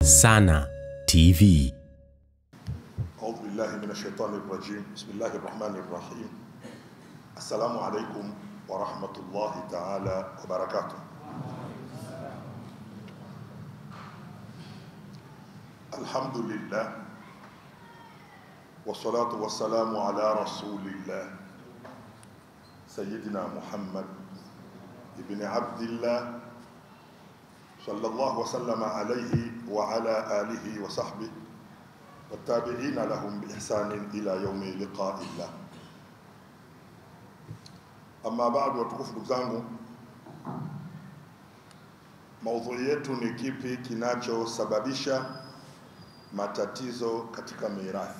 Sana TV. أعوذ بالله من الشيطان الرجيم بسم الله الرحمن الرحيم السلام عليكم ورحمة الله تعالى وبركاته الحمد لله والصلاة والسلام على رسول الله سيدنا محمد ابن عبد الله صلى الله وسلم عليه وعلى آله وصحبه والتابعين لهم بإحسان إلى يوم لقاء الله Amma baadu, watukufu ndugu zangu, maudhui yetu ni kipi kinachosababisha matatizo katika mirathi.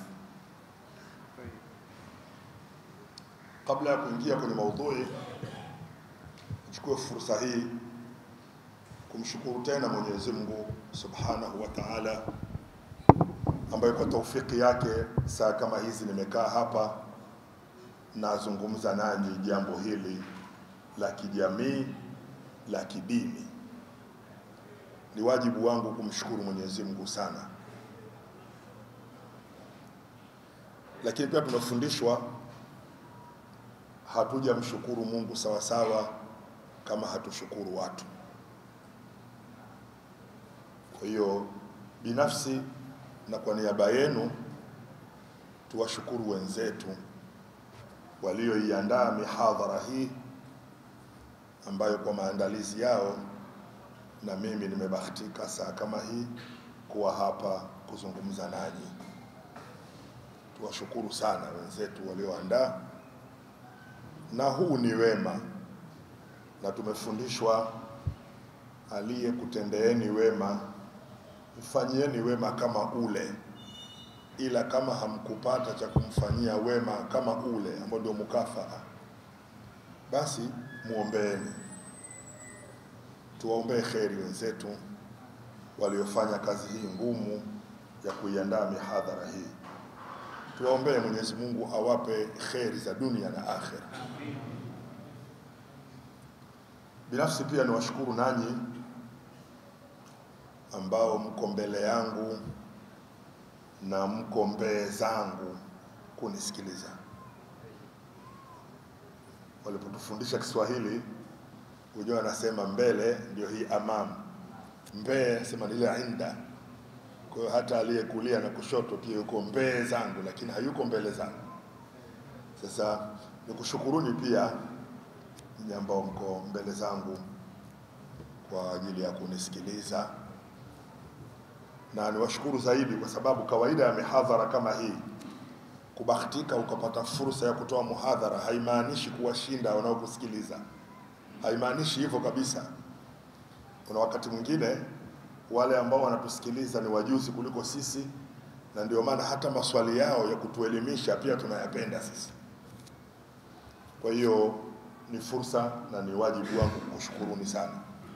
Kabla ya kuingia kwenye maudhui, nichukue fursa hii kumshukuru tena Mwenyezi Mungu Subhanahu wa Ta'ala ambayo kwa taufiki yake saa kama hizi nimekaa hapa nazungumza nanyi jambo hili la kijamii la kidini. Ni wajibu wangu kumshukuru Mwenyezi Mungu sana, lakini pia tunafundishwa hatujamshukuru Mungu sawasawa kama hatushukuru watu. Kwa hiyo binafsi na kwa niaba yenu tuwashukuru wenzetu walioiandaa mihadhara hii ambayo kwa maandalizi yao na mimi nimebahatika saa kama hii kuwa hapa kuzungumza nanyi. Tuwashukuru sana wenzetu walioandaa, na huu ni wema, na tumefundishwa aliyekutendeeni wema mfanyieni wema kama ule, ila kama hamkupata cha kumfanyia wema kama ule ambao ndio mukafaa, basi muombeeni. Tuwaombee kheri wenzetu waliofanya kazi hii ngumu ya kuiandaa mihadhara hii. Tuwaombee Mwenyezi Mungu awape kheri za dunia na akhera. Binafsi pia niwashukuru nanyi ambao mko mbele yangu na mko mbee zangu kunisikiliza. Walipotufundisha Kiswahili, hujua anasema mbele ndio hii amam, mbee sema ile inda. Kwa hiyo hata aliyekulia na kushoto pia yuko mbee zangu, lakini hayuko mbele zangu. Sasa nikushukuruni pia ninyi ambao mko mbele zangu kwa ajili ya kunisikiliza na niwashukuru zaidi kwa sababu kawaida ya mihadhara kama hii, kubahatika ukapata fursa ya kutoa muhadhara haimaanishi kuwashinda wanaokusikiliza, haimaanishi hivyo kabisa. Kuna wakati mwingine wale ambao wanatusikiliza ni wajuzi kuliko sisi, na ndio maana hata maswali yao ya kutuelimisha pia tunayapenda sisi. Kwa hiyo ni fursa na ni wajibu wangu kukushukuruni sana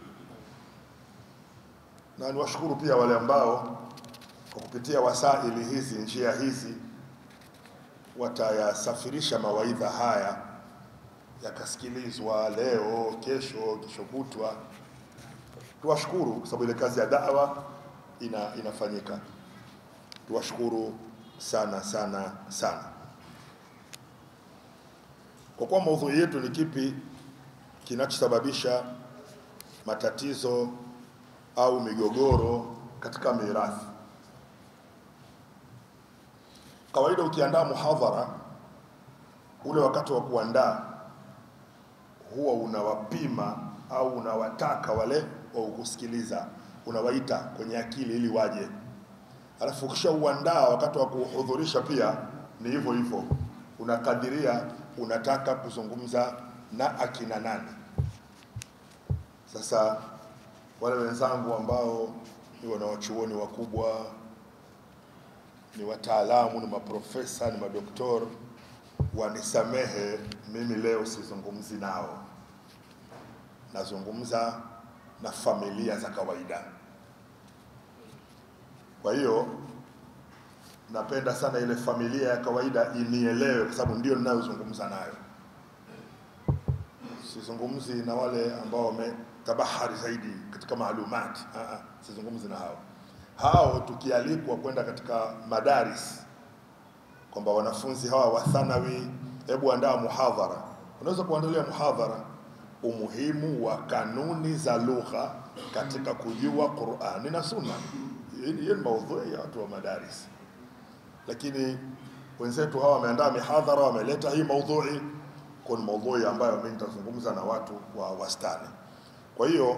na niwashukuru pia wale ambao kwa kupitia wasaili hizi, njia hizi, watayasafirisha mawaidha haya yakasikilizwa leo, kesho, kesho kutwa. Tuwashukuru kwa sababu ile kazi ya dawa ina, inafanyika. Tuwashukuru sana sana sana. Kwa kuwa maudhui yetu ni kipi kinachosababisha matatizo au migogoro katika mirathi. Kawaida ukiandaa muhadhara, ule wakati wa kuandaa huwa unawapima au unawataka wale wa kusikiliza, unawaita kwenye akili ili waje. Alafu ukishauandaa wakati wa kuhudhurisha pia ni hivyo hivyo, unakadiria unataka kuzungumza na akina nani. Sasa wale wenzangu ambao ni wanawachuoni wakubwa, ni wataalamu, ni maprofesa, ni madoktor, wanisamehe, mimi leo sizungumzi nao, nazungumza na familia za kawaida. Kwa hiyo napenda sana ile familia ya kawaida inielewe, kwa sababu ndio ninayozungumza nayo. Sizungumzi na wale ambao wame tabahari zaidi katika maalumati. Ah, ah, sizungumzi na hao. hao tukialikwa kwenda katika madaris kwamba wanafunzi hawa wa thanawi, hebu andaa muhadhara, unaweza kuandalia muhadhara umuhimu wa kanuni za lugha katika kujua Qur'ani na Sunna. Hiyo ni maudhui ya watu wa madaris, lakini wenzetu hawa wameandaa mihadhara, wameleta hii maudhui kwa ni maudhui ambayo mimi nitazungumza na watu wa wastani. Kwa hiyo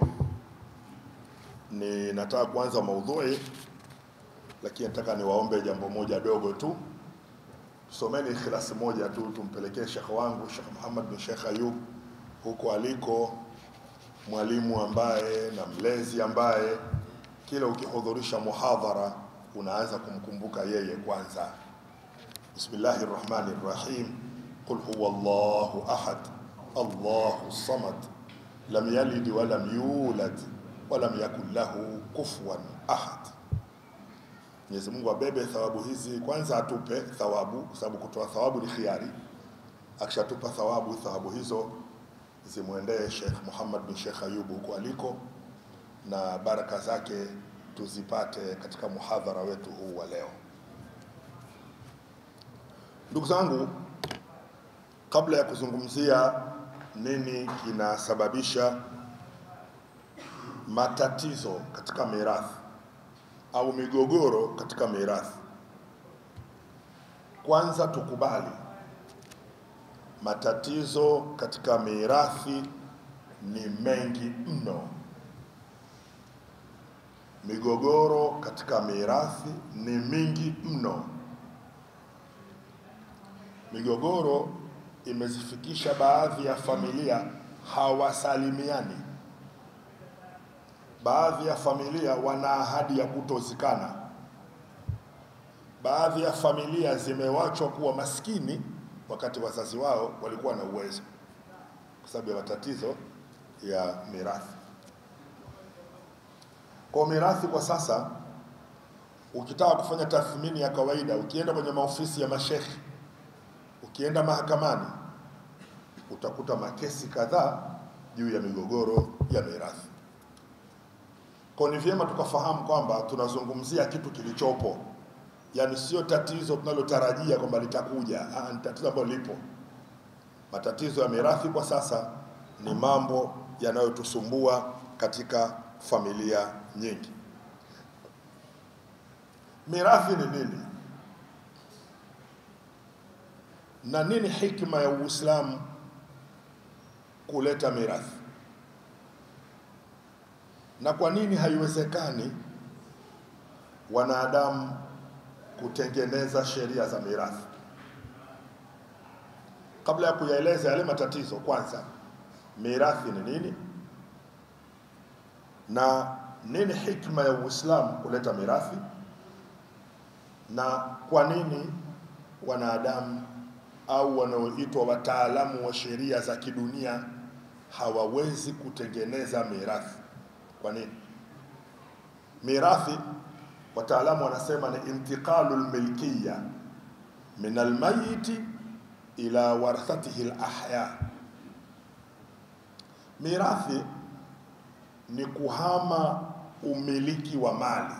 ni nataka kuanza maudhui, lakini nataka niwaombe jambo moja dogo tu. Someni ikhlasi moja tu, tumpelekee shekhe wangu Sheikh Muhammad bin Sheikh Ayub huko aliko, mwalimu ambaye na mlezi ambaye kila ukihudhurisha muhadhara unaanza kumkumbuka yeye kwanza. Bismillahir Rahmanir Rahim. Qul huwa Allahu ahad Allahu samad lam yalid wa lam yulad wa lam yakul lahu kufuwan ahad. Mwenyezi Mungu abebe thawabu hizi, kwanza atupe thawabu, kwa sababu kutoa thawabu ni khiari. Akishatupa thawabu, thawabu hizo zimwendee Sheikh Muhammad bin Sheikh Ayub huko aliko, na baraka zake tuzipate katika muhadhara wetu huu wa leo. Ndugu zangu, kabla ya kuzungumzia nini kinasababisha matatizo katika mirathi au migogoro katika mirathi, kwanza tukubali matatizo katika mirathi ni mengi mno. Migogoro katika mirathi ni mingi mno. Migogoro imezifikisha baadhi ya familia hawasalimiani. Baadhi ya familia wana ahadi ya kutozikana. Baadhi ya familia zimewachwa kuwa maskini wakati wazazi wao walikuwa na uwezo, kwa sababu ya matatizo ya mirathi. Kwa mirathi kwa sasa, ukitaka kufanya tathmini ya kawaida, ukienda kwenye maofisi ya mashekhi, ukienda mahakamani, utakuta makesi kadhaa juu ya migogoro ya mirathi. Kwa ni vyema tukafahamu kwamba tunazungumzia kitu kilichopo, yaani sio tatizo tunalotarajia kwamba litakuja. Ah, ni tatizo ambalo lipo. Matatizo ya mirathi kwa sasa ni mambo yanayotusumbua katika familia nyingi. Mirathi ni nini na nini hikma ya Uislamu kuleta mirathi, na kwa nini haiwezekani wanadamu kutengeneza sheria za mirathi? Kabla ya kuyaeleza yale matatizo, kwanza mirathi ni nini na nini hikma ya Uislamu kuleta mirathi, na kwa nini wanadamu au wanaoitwa wataalamu wa sheria za kidunia hawawezi kutengeneza mirathi. Kwa nini? Mirathi wataalamu wanasema ni intiqalu lmilkiya min almayiti ila warathatihi lahya. Mirathi ni kuhama umiliki wa mali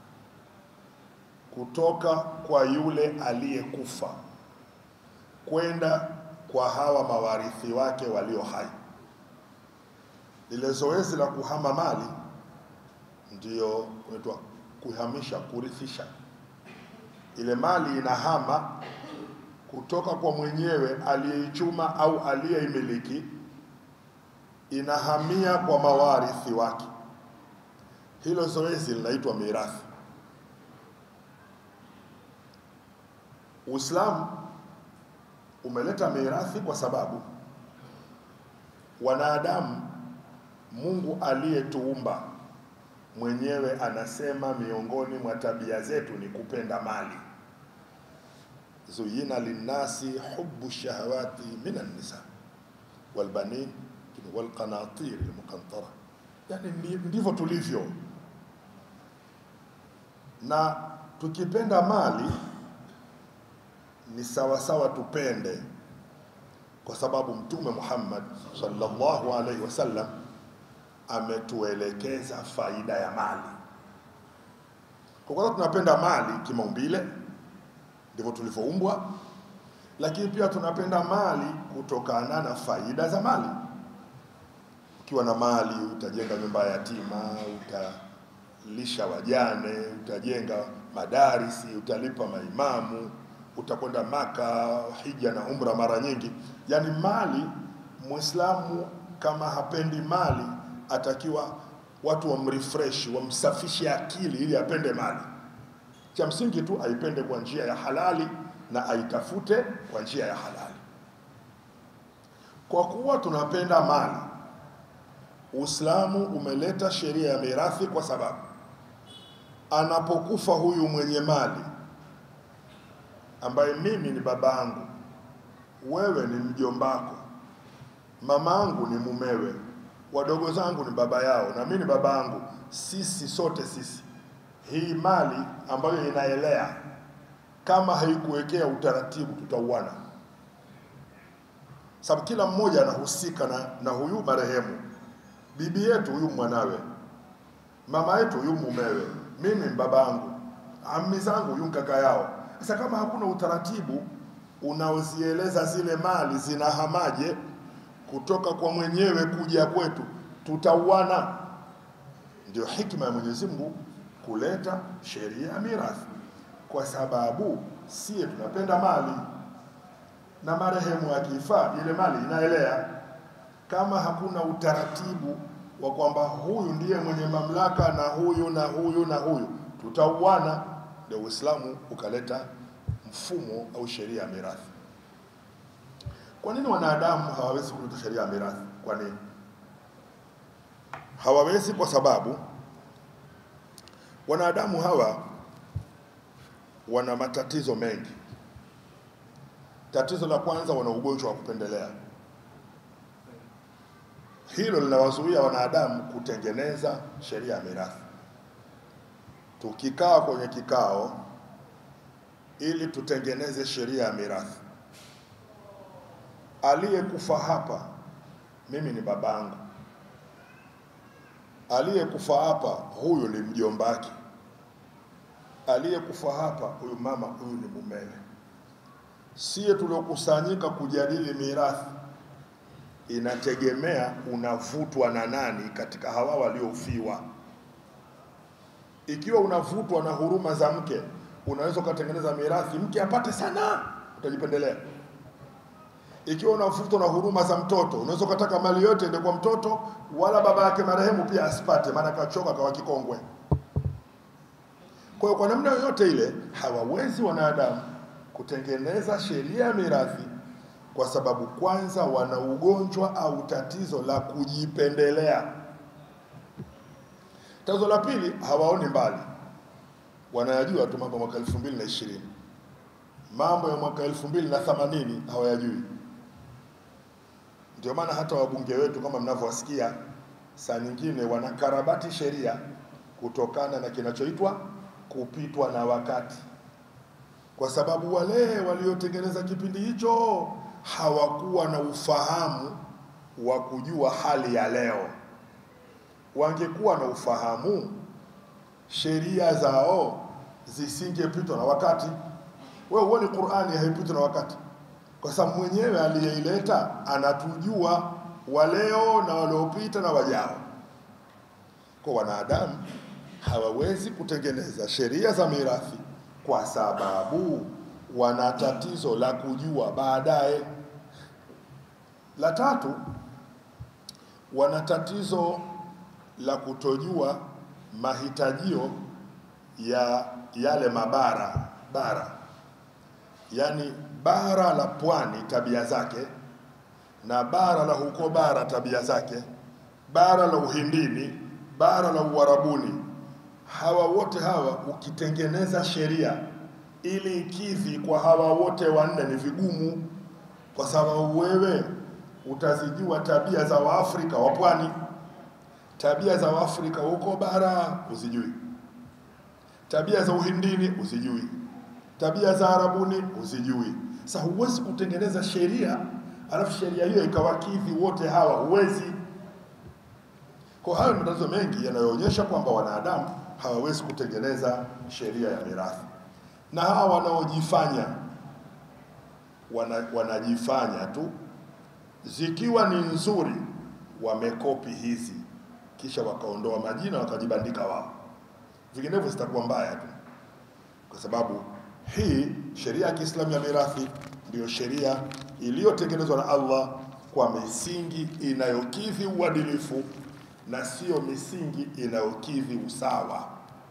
kutoka kwa yule aliyekufa kwenda kwa hawa mawarithi wake walio hai. Lile zoezi la kuhama mali ndiyo unaitwa kuhamisha, kurithisha. Ile mali inahama kutoka kwa mwenyewe aliyeichuma au aliyeimiliki, inahamia kwa mawarithi wake. Hilo zoezi linaitwa mirathi. Uislamu umeleta mirathi kwa sababu wanadamu, Mungu aliyetuumba mwenyewe anasema miongoni mwa tabia zetu ni kupenda mali. zuyina linnasi hubu shahawati min annisa walbanin walqanatir almuqantara, yani ndivyo tulivyo, na tukipenda mali ni sawa sawa tupende, kwa sababu Mtume Muhammad sallallahu alaihi wasallam ametuelekeza faida ya mali. Kwa kwanza tunapenda mali kimaumbile, ndivyo tulivyoumbwa, lakini pia tunapenda mali kutokana na faida za mali. Ukiwa na mali utajenga nyumba ya yatima, utalisha wajane, utajenga madarisi, utalipa maimamu, utakwenda Maka, hija na umra mara nyingi. Yaani mali, Muislamu kama hapendi mali, atakiwa watu wamrefresh, wamsafishe akili ili apende mali. Cha msingi tu aipende kwa njia ya halali na aitafute kwa njia ya halali. Kwa kuwa tunapenda mali, Uislamu umeleta sheria ya mirathi kwa sababu anapokufa huyu mwenye mali ambaye mimi ni babangu, wewe ni mjombako, mamangu ni mumewe, wadogo zangu ni baba yao na mimi ni babangu, sisi sote sisi, hii mali ambayo inaelea kama haikuwekea utaratibu, tutauana, sababu kila mmoja anahusika na, na huyu marehemu, bibi yetu huyu mwanawe, mama yetu huyu mumewe, mimi babangu, ammi zangu huyu kaka yao. Sasa kama hakuna utaratibu unaozieleza zile mali zinahamaje kutoka kwa mwenyewe kuja kwetu, tutauana. Ndio hikma ya Mwenyezi Mungu kuleta sheria ya mirathi, kwa sababu sie tunapenda mali na marehemu akifa ile mali inaelea. Kama hakuna utaratibu wa kwamba huyu ndiye mwenye mamlaka na huyu na huyu na huyu, tutauana. Ndio Uislamu ukaleta mfumo au sheria ya mirathi. Kwa nini wanadamu hawawezi kuleta sheria ya mirathi? Kwa nini hawawezi? Kwa sababu wanadamu hawa wana matatizo mengi. Tatizo la kwanza, wana ugonjwa wa kupendelea. Hilo linawazuia wanadamu kutengeneza sheria ya mirathi. Tukikaa kwenye kikao ili tutengeneze sheria ya mirathi, aliyekufa hapa mimi ni babangu, aliyekufa hapa huyu ni mjombaki, aliyekufa hapa huyu mama, huyu ni mumewe. Sie tuliokusanyika kujadili mirathi, inategemea unavutwa na nani katika hawa waliofiwa. Ikiwa unavutwa na huruma za mke, unaweza ukatengeneza mirathi mke apate sana, utajipendelea. Ikiwa unavutwa na huruma za mtoto, unaweza ukataka mali yote ende kwa mtoto, wala baba yake marehemu pia asipate, maana kachoka kawa kikongwe. Kwa hiyo kwa namna yoyote ile hawawezi wanadamu kutengeneza sheria ya mirathi, kwa sababu kwanza wana ugonjwa au tatizo la kujipendelea. Tatizo la pili, hawaoni mbali, wanayajua tu mambo ya mwaka elfu mbili na ishirini mambo ya mwaka elfu mbili na themanini hawayajui. Ndio maana hata wabunge wetu kama mnavyowasikia, saa nyingine wanakarabati sheria kutokana na kinachoitwa kupitwa na wakati, kwa sababu wale waliotengeneza kipindi hicho hawakuwa na ufahamu wa kujua hali ya leo. Wangekuwa na ufahamu, sheria zao zisingepitwa na wakati. Wewe uone Qur'ani haipitwi na wakati, kwa sababu mwenyewe aliyeileta anatujua waleo na waliopita na wajao. Kwa wanadamu hawawezi kutengeneza sheria za mirathi kwa sababu wana tatizo la kujua baadaye. La tatu, wana tatizo la kutojua mahitajio ya yale mabara bara, yaani bara la pwani tabia zake, na bara la huko bara tabia zake, bara la Uhindini, bara la Uarabuni. Hawa wote hawa ukitengeneza sheria ili ikidhi kwa hawa wote wanne ni vigumu, kwa sababu wewe utazijua tabia za Waafrika wa pwani, tabia za Waafrika huko bara uzijui, tabia za Uhindini uzijui, tabia za Arabuni uzijui. Sasa huwezi kutengeneza sheria alafu sheria hiyo ikawakidhi wote hawa, huwezi. Kwa hayo ni matatizo mengi yanayoonyesha kwamba wanadamu hawawezi kutengeneza sheria ya mirathi, na hawa wanaojifanya wana, wanajifanya tu, zikiwa ni nzuri wamekopi hizi, kisha wakaondoa majina wakajibandika wao, vinginevyo zitakuwa mbaya tu, kwa sababu hii sheria ya Kiislamu ya mirathi ndiyo sheria iliyotengenezwa na Allah kwa misingi inayokidhi uadilifu na sio misingi inayokidhi usawa.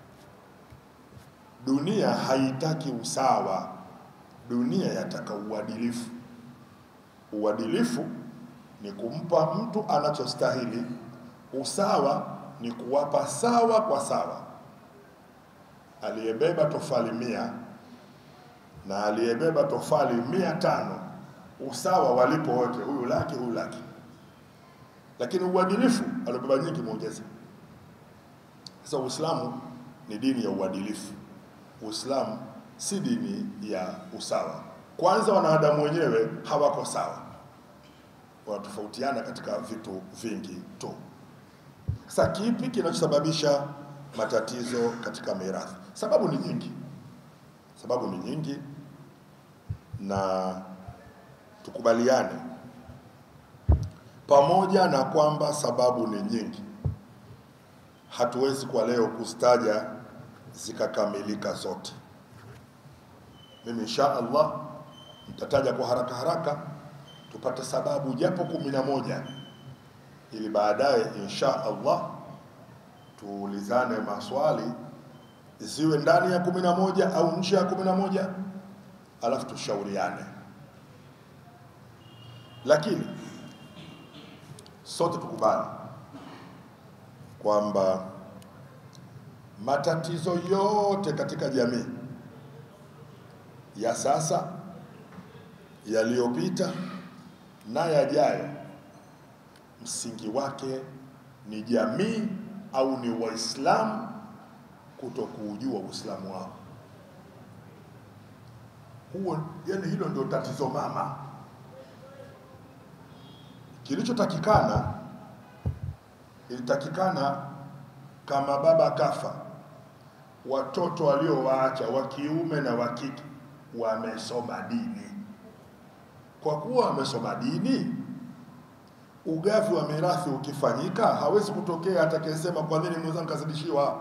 Dunia haitaki usawa, dunia yataka uadilifu. Uadilifu ni kumpa mtu anachostahili, usawa ni kuwapa sawa kwa sawa. Aliyebeba tofali mia na aliyebeba tofali mia tano usawa walipo wote, huyu laki, huyu laki. Lakini uadilifu aliobeba nyingi muongeze. Sasa Uislamu ni dini ya uadilifu. Uislamu si dini ya usawa. Kwanza, wanadamu wenyewe hawako sawa, wanatofautiana katika vitu vingi tu. Sasa kipi kinachosababisha matatizo katika mirathi? Sababu ni nyingi, sababu ni nyingi, na tukubaliane pamoja na kwamba sababu ni nyingi, hatuwezi kwa leo kuzitaja zikakamilika zote. Mimi insha Allah nitataja kwa haraka haraka tupate sababu japo kumi na moja ili baadaye insha Allah tuulizane maswali ziwe ndani ya kumi na moja au nje ya kumi na moja alafu tushauriane, lakini sote tukubali kwamba matatizo yote katika jamii ya sasa, yaliyopita na yajayo, msingi wake ni jamii au ni Waislamu kutokuujua Uislamu wao. Huo, yani hilo ndio tatizo mama. Kilichotakikana, ilitakikana kama baba kafa, watoto waliowaacha wa kiume na wa kike wamesoma dini. Kwa kuwa wamesoma dini, ugavi wa mirathi ukifanyika, hawezi kutokea atakayesema kwa nini mwenzangu kazidishiwa.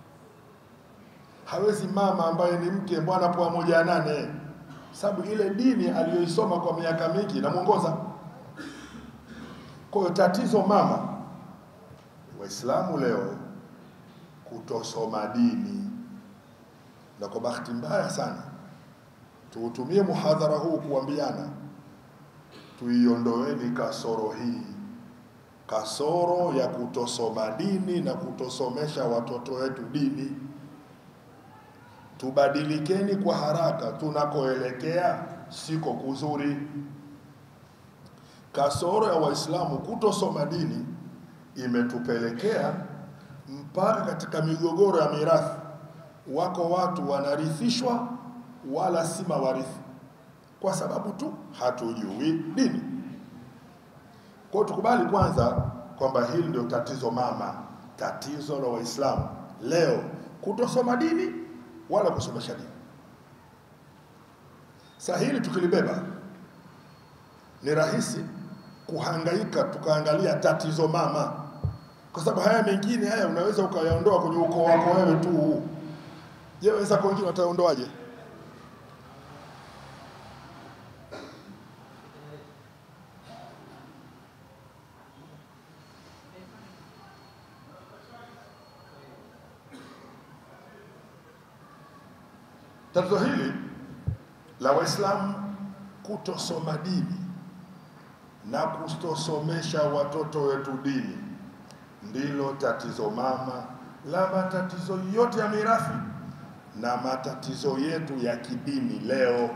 Hawezi mama ambaye ni mke, bwana poa moja ya nane, sababu ile dini aliyoisoma kwa miaka mingi inamwongoza. Kwa hiyo tatizo mama, Waislamu leo kutosoma dini, na kwa bahati mbaya sana tuutumie muhadhara huu kuambiana tuiondoeni kasoro hii, kasoro ya kutosoma dini na kutosomesha watoto wetu dini. Tubadilikeni kwa haraka, tunakoelekea siko kuzuri. Kasoro ya Waislamu kutosoma dini imetupelekea mpaka katika migogoro ya mirathi, wako watu wanarithishwa wala si mawarithi kwa sababu tu hatujui dini. Kwa hiyo tukubali kwanza kwamba hili ndio tatizo mama, tatizo la Waislamu leo, kutosoma dini wala kusomesha dini. Sasa hili tukilibeba, ni rahisi kuhangaika tukaangalia tatizo mama, kwa sababu haya mengine haya unaweza ukayaondoa kwenye ukoo wako wewe tu. Je, wenzako wengine wataondoaje? Tatizo hili la Waislamu kutosoma dini na kutosomesha watoto wetu dini ndilo tatizo mama la matatizo yote ya mirathi na matatizo yetu ya kidini leo.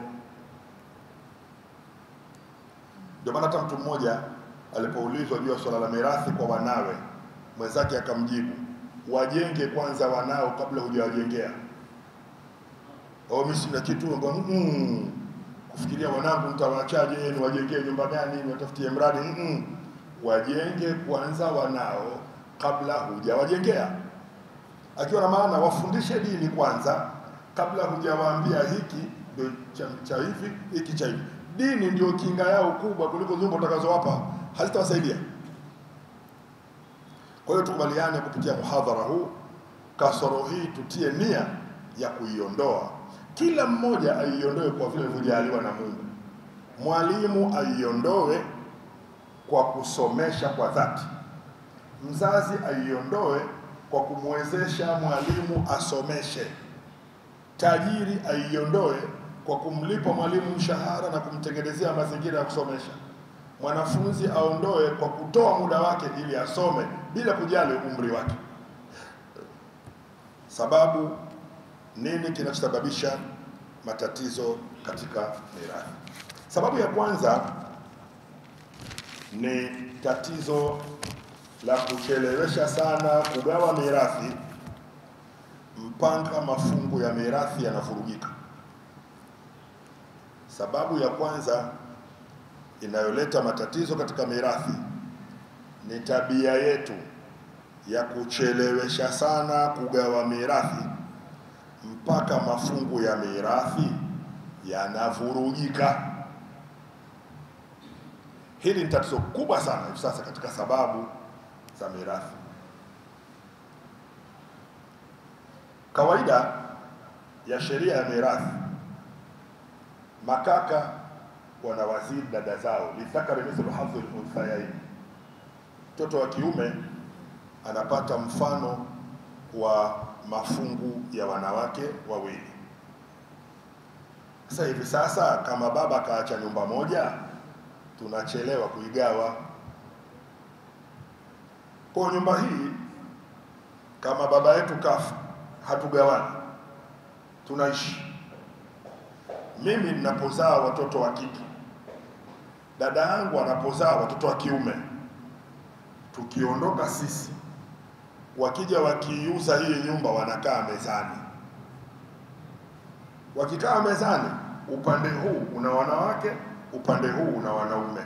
Ndio maana hata mtu mmoja alipoulizwa juu ya swala la mirathi kwa wanawe, mwenzake akamjibu, wajenge kwanza wanao kabla hujawajengea au mimi sina kitu mm, kufikiria wanangu nitawaachaje, niwajengee nyumba gani, niwatafutie mradi mm, wajenge kwanza wanao kabla hujawajengea. akiwa na maana wafundishe dini kwanza kabla hujawaambia hiki ndio cha, cha hivi hiki cha hivi. Dini ndio kinga yao kubwa kuliko nyumba utakazowapa hazitawasaidia. Kwa hiyo tukubaliane kupitia muhadhara huu, kasoro hii tutie nia ya kuiondoa, kila mmoja aiondoe kwa vile alivyojaliwa na Mungu. Mwalimu aiondoe kwa kusomesha kwa dhati, mzazi aiondoe kwa kumwezesha mwalimu asomeshe, tajiri aiondoe kwa kumlipa mwalimu mshahara na kumtengenezea mazingira ya kusomesha, mwanafunzi aondoe kwa kutoa muda wake ili asome bila kujali umri wake. Sababu nini kinachosababisha matatizo katika mirathi? Sababu ya kwanza ni tatizo la kuchelewesha sana kugawa mirathi mpaka mafungu ya mirathi yanavurugika. Sababu ya kwanza inayoleta matatizo katika mirathi ni tabia yetu ya kuchelewesha sana kugawa mirathi mpaka mafungu ya mirathi yanavurugika. Hili ni tatizo kubwa sana hivi sasa katika sababu za mirathi. Kawaida ya sheria ya mirathi, makaka wanawazidi dada zao, lidhakari mithlu hadhi lunthayaini. Mtoto wa kiume anapata mfano wa mafungu ya wanawake wawili. Sasa hivi sasa, kama baba kaacha nyumba moja, tunachelewa kuigawa. Kwa nyumba hii, kama baba yetu kafa, hatugawani, tunaishi. Mimi ninapozaa watoto wa kike, dada yangu anapozaa watoto wa kiume, tukiondoka sisi, wakija wakiiuza hii nyumba, wanakaa mezani. Wakikaa mezani, upande huu una wanawake, upande huu una wanaume,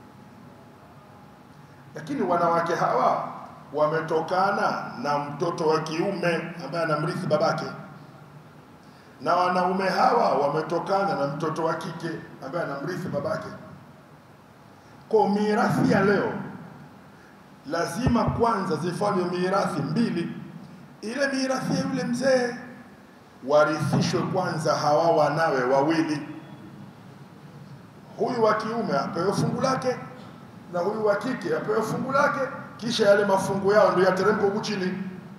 lakini wanawake hawa wametokana na mtoto wa kiume ambaye anamrithi babake, na wanaume hawa wametokana na mtoto wa kike ambaye anamrithi babake. Kwa mirathi ya leo lazima kwanza zifanywe mirathi mbili. Ile mirathi ya yule mzee warithishwe kwanza hawa wanawe wawili, huyu wa kiume apewe fungu lake na huyu wa kike apewe fungu lake, kisha yale mafungu yao ndio yateremka huku chini.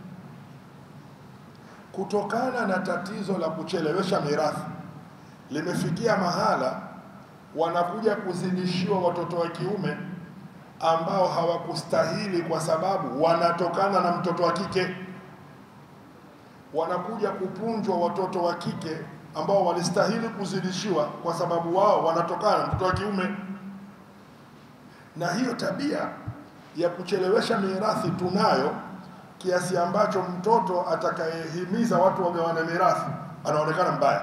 Kutokana na tatizo la kuchelewesha mirathi, limefikia mahala wanakuja kuzidishiwa watoto wa kiume ambao hawakustahili kwa sababu wanatokana na mtoto wa kike. Wanakuja kupunjwa watoto wa kike ambao walistahili kuzidishiwa kwa sababu wao wanatokana na mtoto wa kiume. Na hiyo tabia ya kuchelewesha mirathi tunayo, kiasi ambacho mtoto atakayehimiza watu wagawane mirathi anaonekana mbaya.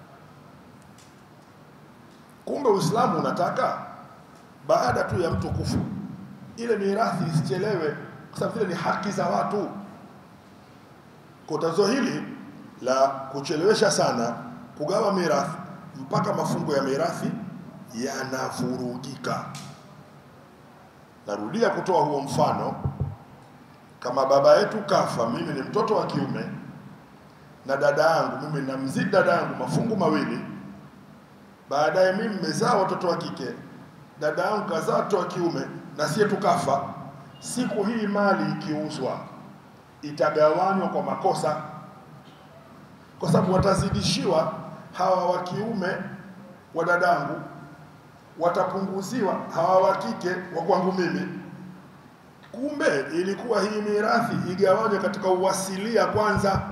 Kumbe Uislamu unataka baada tu ya mtu kufa ile mirathi isichelewe, kwa sababu vile ni haki za watu. Kwa tatizo hili la kuchelewesha sana kugawa mirathi mpaka mafungo ya mirathi yanavurugika. Narudia kutoa huo mfano, kama baba yetu kafa, mimi ni mtoto wa kiume na dada yangu, mimi namzidi dada yangu mafungu mawili, baadaye mimi nimezaa watoto wa kike dada yangu kazaa watoto wa kiume na sie tukafa. Siku hii mali ikiuzwa itagawanywa kwa makosa, kwa sababu watazidishiwa hawa wa kiume wa dadangu, watapunguziwa hawa wa kike wa kwangu mimi. Kumbe ilikuwa hii mirathi igawanywe katika uwasilia kwanza,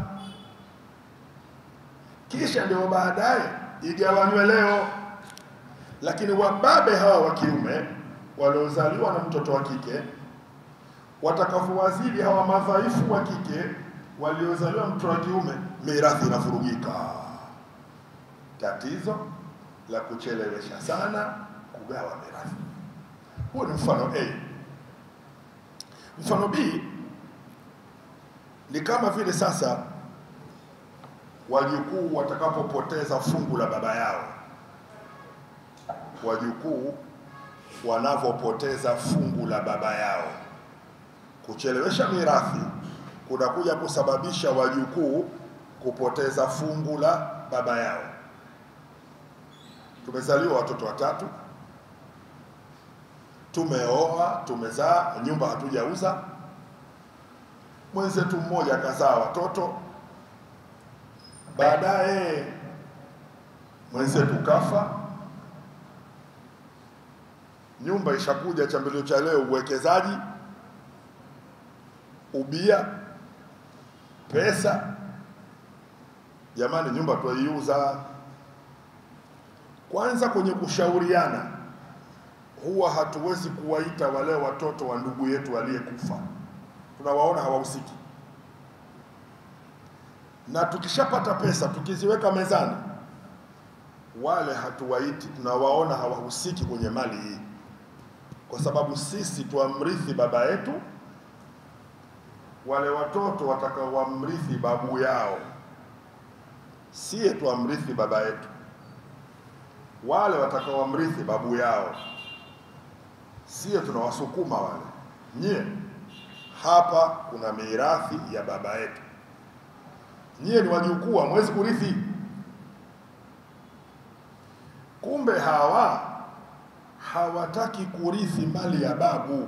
kisha ndio baadaye igawanywe leo lakini wababe hawa wa kiume waliozaliwa na mtoto wa kike watakavyowazidi hawa madhaifu wa kike waliozaliwa na mtoto wa kiume, mirathi inavurugika. Tatizo la kuchelewesha sana kugawa mirathi. Huo ni mfano A. Mfano B, Ni kama vile sasa wajukuu watakapopoteza fungu la baba yao, wajukuu wanavyopoteza fungu la baba yao. Kuchelewesha mirathi kunakuja kusababisha wajukuu kupoteza fungu la baba yao. Tumezaliwa watoto watatu, tumeoa, tumezaa, nyumba hatujauza. Mwenzetu mmoja akazaa watoto, baadaye mwenzetu kafa, nyumba ishakuja, chambilio cha leo uwekezaji, ubia, pesa. Jamani, nyumba twaiuza. Kwanza kwenye kushauriana, huwa hatuwezi kuwaita wale watoto wa ndugu yetu aliyekufa, tunawaona hawahusiki, na tukishapata pesa tukiziweka mezani, wale hatuwaiti, tunawaona hawahusiki kwenye mali hii, kwa sababu sisi twamrithi baba yetu, wale watoto watakaowamrithi babu yao, siye twamrithi baba yetu wale watakaowamrithi babu yao, sio tunawasukuma wale. Nyie hapa kuna mirathi ya baba yetu, nyie ni wajukuu, hamwezi kurithi. Kumbe hawa hawataki kurithi mali ya babu,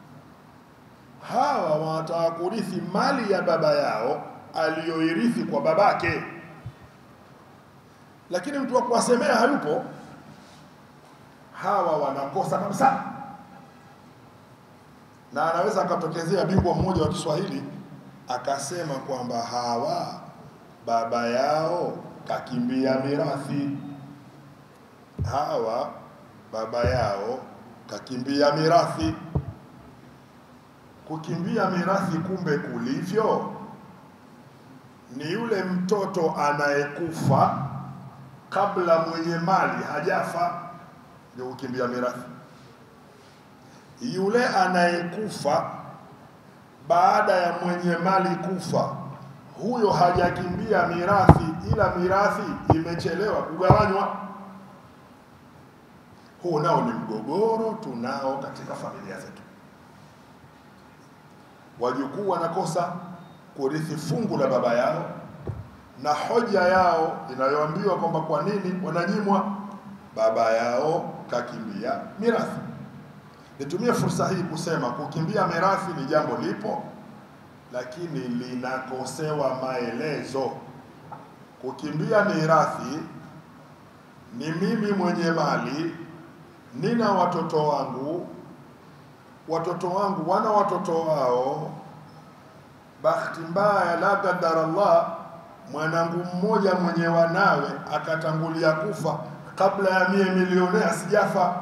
hawa wanataka kurithi mali ya baba yao aliyoirithi kwa babake, lakini mtu wa kuwasemea hayupo hawa wanakosa kabisa, na anaweza akatokezea bingwa mmoja wa Kiswahili akasema kwamba hawa baba yao kakimbia mirathi, hawa baba yao kakimbia mirathi. Kukimbia mirathi kumbe kulivyo ni yule mtoto anayekufa kabla mwenye mali hajafa ndio kukimbia mirathi. Yule anayekufa baada ya mwenye mali kufa, huyo hajakimbia mirathi, ila mirathi imechelewa kugawanywa. Huu nao ni mgogoro tunao katika familia zetu. Wajukuu wanakosa kurithi fungu la baba yao, na hoja yao inayoambiwa kwamba kwa nini wananyimwa, baba yao kakimbia mirathi. Nitumie fursa hii kusema kukimbia mirathi ni jambo lipo, lakini linakosewa maelezo. Kukimbia mirathi ni mimi mwenye mali, nina watoto wangu, watoto wangu wana watoto wao. Bahati mbaya, la qadar Allah, mwanangu mmoja mwenye wanawe akatangulia kufa kabla ya mie milionea sijafa,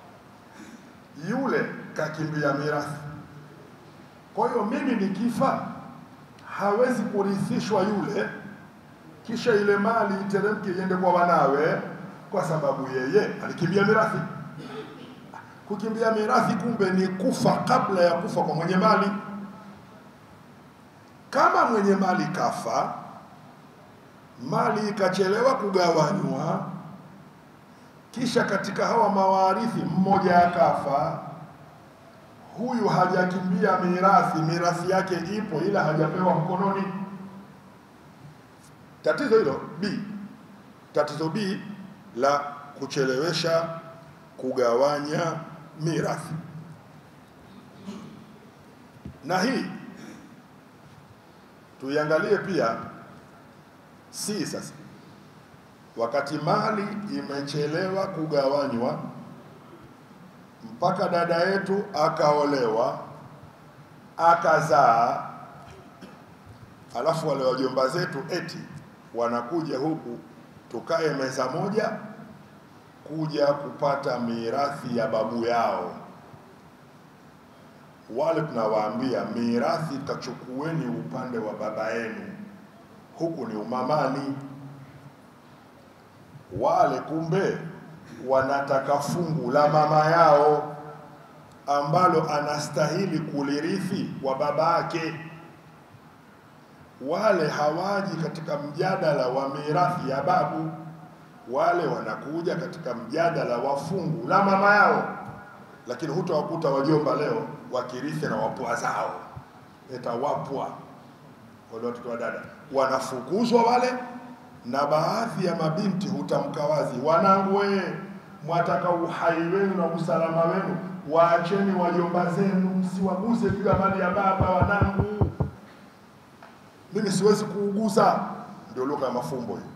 yule kakimbia mirathi. Kwa hiyo mimi nikifa, hawezi kurithishwa yule, kisha ile mali iteremke iende kwa wanawe, kwa sababu yeye alikimbia mirathi. Kukimbia mirathi kumbe ni kufa kabla ya kufa kwa mwenye mali. Kama mwenye mali kafa, mali ikachelewa kugawanywa kisha katika hawa mawarithi mmoja akafa, huyu hajakimbia mirathi, mirathi yake ipo, ila hajapewa mkononi. Tatizo hilo B. Tatizo B la kuchelewesha kugawanya mirathi, na hii tuiangalie pia si sasa wakati mali imechelewa kugawanywa mpaka dada yetu akaolewa akazaa, alafu wale wajomba zetu eti wanakuja huku tukae meza moja kuja kupata mirathi ya babu yao. Wale tunawaambia mirathi kachukueni upande wa baba yenu, huku ni umamani wale kumbe wanataka fungu la mama yao ambalo anastahili kulirithi wa baba yake. wale hawaji katika mjadala wa mirathi ya babu, wale wanakuja katika mjadala wa fungu la mama yao. Lakini hutawakuta wajomba leo wakirithi na wapwa zao, eta wapwa wale watoto wa dada wanafukuzwa wale, na baadhi ya mabinti hutamka wazi, wanangu wee, mwataka uhai wenu na usalama wenu, waacheni wajomba zenu, msiwaguse juu ya mali ya baba. Wanangu, mimi siwezi kuugusa. Ndio lugha ya mafumbo hiyo.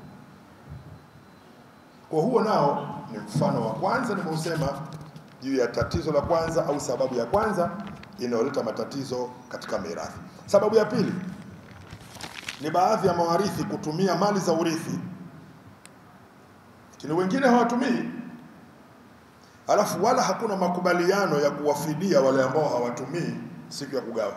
Kwa huo nao ni mfano wa kwanza nimeusema juu ya tatizo la kwanza au sababu ya kwanza inayoleta matatizo katika mirathi. Sababu ya pili ni baadhi ya mawarithi kutumia mali za urithi, lakini wengine hawatumii, alafu wala hakuna makubaliano ya kuwafidia wale ambao hawatumii siku ya kugawa.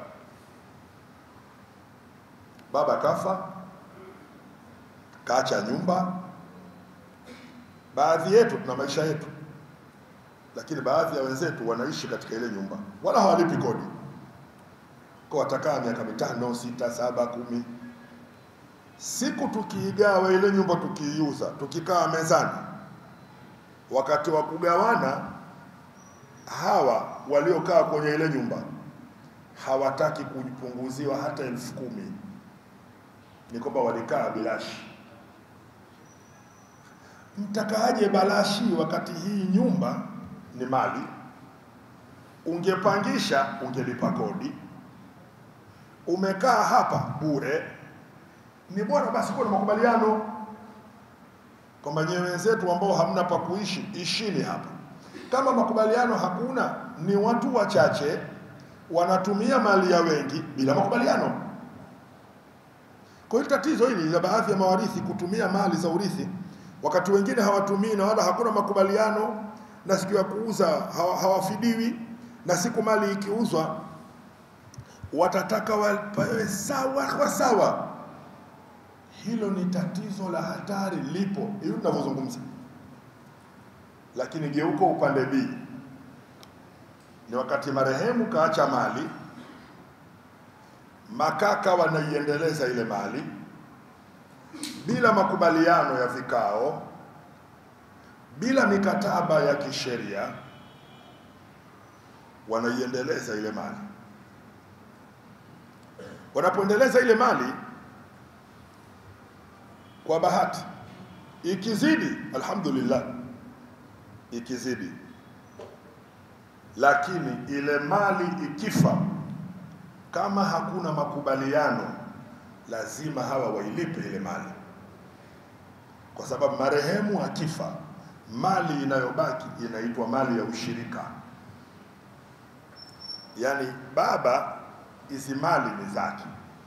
Baba kafa, kaacha nyumba. Baadhi yetu tuna maisha yetu, lakini baadhi ya wenzetu wanaishi katika ile nyumba, wala hawalipi kodi, kwa watakaa miaka mitano, sita, saba, kumi siku tukiigawa ile nyumba tukiiuza, tukikaa mezani, wakati wa kugawana, hawa waliokaa kwenye ile nyumba hawataki kupunguziwa hata elfu kumi. Ni kwamba walikaa bilashi. Mtakaaje balashi wakati hii nyumba ni mali? Ungepangisha, ungelipa kodi. Umekaa hapa bure, ni bora basi kuwa na makubaliano kwamba nyewe wenzetu ambao hamna pa kuishi ishini hapa. Kama makubaliano hakuna, ni watu wachache wanatumia mali ya wengi bila makubaliano. Kwa hiyo tatizo hili la baadhi ya mawarithi kutumia mali za urithi wakati wengine hawatumii na wala hakuna makubaliano, na siku ya kuuza hawa- hawafidiwi, na siku mali ikiuzwa watataka wapewe sawa kwa sawa. Hilo ni tatizo la hatari, lipo hivi tunavyozungumza. Lakini geuko upande B, ni wakati marehemu kaacha mali, makaka wanaiendeleza ile mali bila makubaliano ya vikao, bila mikataba ya kisheria, wanaiendeleza ile mali. Wanapoendeleza ile mali, kwa bahati ikizidi, alhamdulillah, ikizidi, lakini ile mali ikifa, kama hakuna makubaliano lazima hawa wailipe ile mali, kwa sababu marehemu akifa, mali inayobaki inaitwa mali ya ushirika. Yaani baba, hizi mali ni zake.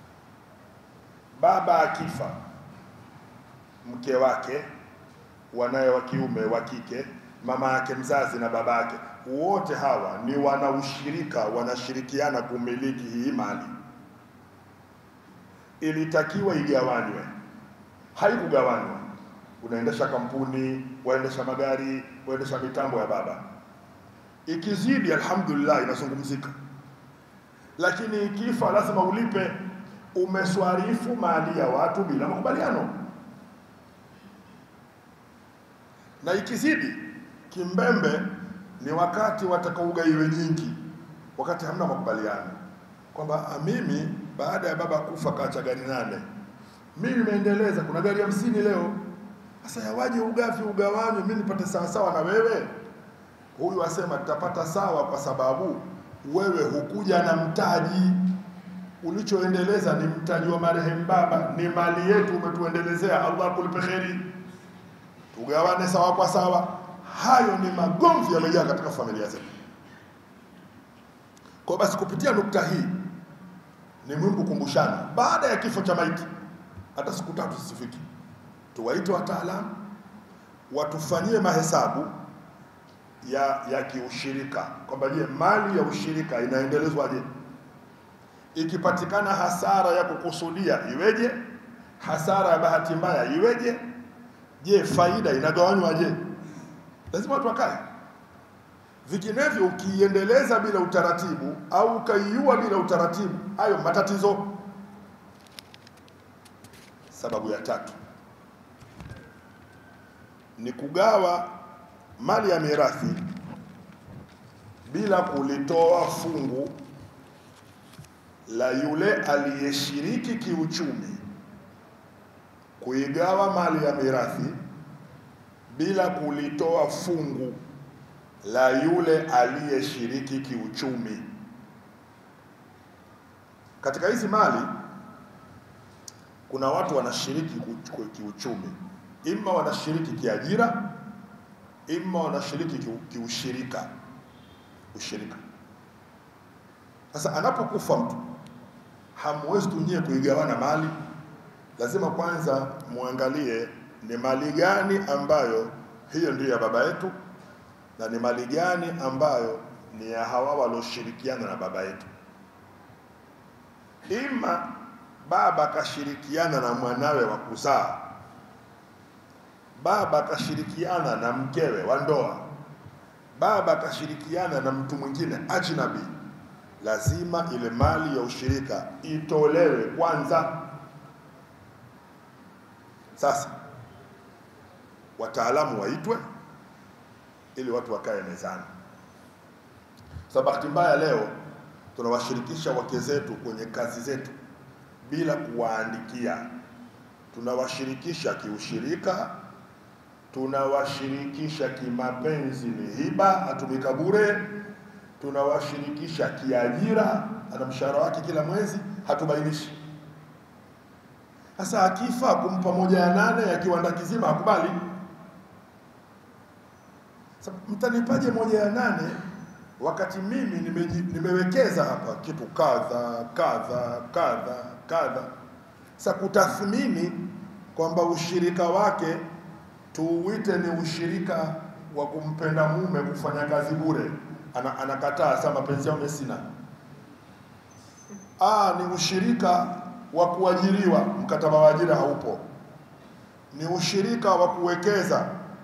Baba akifa, mke wake, wanaye wa kiume, wa kike, mama yake mzazi na baba yake, wote hawa ni wanaushirika, wanashirikiana kumiliki hii mali ilitakiwa igawanywe, haikugawanywa. Unaendesha kampuni, waendesha magari, waendesha mitambo ya baba, ikizidi alhamdulillah inazungumzika, lakini ikifa lazima ulipe. Umeswarifu mali ya watu bila makubaliano, na ikizidi kimbembe ni wakati watakaugaiwe nyingi, wakati hamna makubaliano kwamba "Ah, mimi baada ya baba kufa kaacha gari nane, mimi nimeendeleza, kuna gari hamsini leo. Sasa yawaje ugavi ugawanywe, mimi nipate sawasawa na wewe? Huyu asema tutapata sawa kwa sababu wewe hukuja na mtaji, ulichoendeleza ni mtaji wa marehemu baba, ni mali yetu, umetuendelezea. Allah akulipe kheri, tugawane sawa kwa sawa. Hayo ni magomvi yamejaa katika familia zetu. Kwa basi kupitia nukta hii ni muhimu kukumbushana, baada ya kifo cha maiti, hata siku tatu zisifiki, tuwaite wataalamu watufanyie mahesabu ya ya kiushirika, kwamba je, mali ya ushirika inaendelezwaje? Ikipatikana hasara ya kukusudia iweje? Hasara ya bahati mbaya iweje? Je, faida inagawanywaje? Lazima watu wakae Vinginevyo ukiiendeleza bila utaratibu au ukaiua bila utaratibu, hayo matatizo. sababu ya tatu ni kugawa mali ya mirathi bila kulitoa fungu la yule aliyeshiriki kiuchumi, kuigawa mali ya mirathi bila kulitoa fungu la yule aliyeshiriki kiuchumi. Katika hizi mali kuna watu wanashiriki ku- kiuchumi, ima wanashiriki kiajira, ima wanashiriki kiu- kiushirika, ushirika. Sasa anapokufa mtu, hamwezi tu nyie kuigawana mali, lazima kwanza muangalie ni mali gani ambayo hiyo ndiyo ya baba yetu na ni mali gani ambayo ni ya hawa walioshirikiana na baba yetu. Ima baba akashirikiana na mwanawe wa kuzaa, baba akashirikiana na mkewe wa ndoa, baba akashirikiana na mtu mwingine ajnabi, lazima ile mali ya ushirika itolewe kwanza. Sasa wataalamu waitwe ili watu wakae mezani. Sasa bahati mbaya leo tunawashirikisha wake zetu kwenye kazi zetu bila kuwaandikia. Tunawashirikisha kiushirika, tunawashirikisha kimapenzi, ni hiba, atumika bure, tunawashirikisha kiajira, ana mshahara wake kila mwezi, hatubainishi. Sasa akifa kumpa moja ya nane ya kiwanda kizima hakubali. Sasa mtanipaje moja ya nane wakati mimi nimeji, nimewekeza hapa kitu kadha kadha kadha kadha. Sasa kutathmini kwamba ushirika wake tuuite ni ushirika wa kumpenda mume kufanya kazi bure, ana, anakataa sasa, mapenzi yao mimi sina. Ah, ni ushirika wa kuajiriwa, mkataba wa ajira haupo. Ni ushirika wa kuwekeza,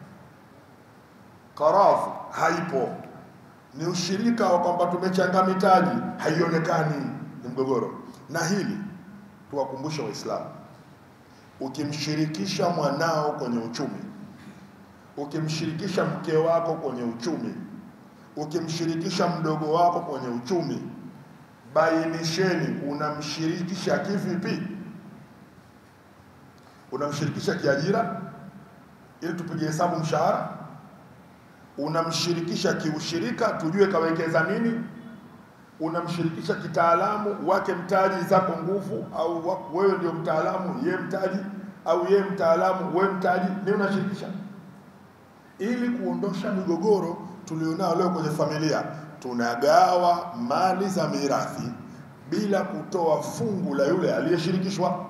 karafu haipo. Ni ushirika wa kwamba tumechanga mitaji, haionekani, ni mgogoro. Na hili tuwakumbushe Waislamu, ukimshirikisha mwanao kwenye uchumi, ukimshirikisha mke wako kwenye uchumi, ukimshirikisha mdogo wako kwenye uchumi, bainisheni unamshirikisha kivipi? Unamshirikisha kiajira ili tupige hesabu mshahara? Unamshirikisha kiushirika tujue kawekeza nini? Unamshirikisha kitaalamu, wake mtaji, zako nguvu, au wa- wewe ndio mtaalamu, ye mtaji, au ye mtaalamu, we mtaji, ni unashirikisha ili kuondosha migogoro tulionao leo kwenye familia. Tunagawa mali za mirathi bila kutoa fungu la yule aliyeshirikishwa.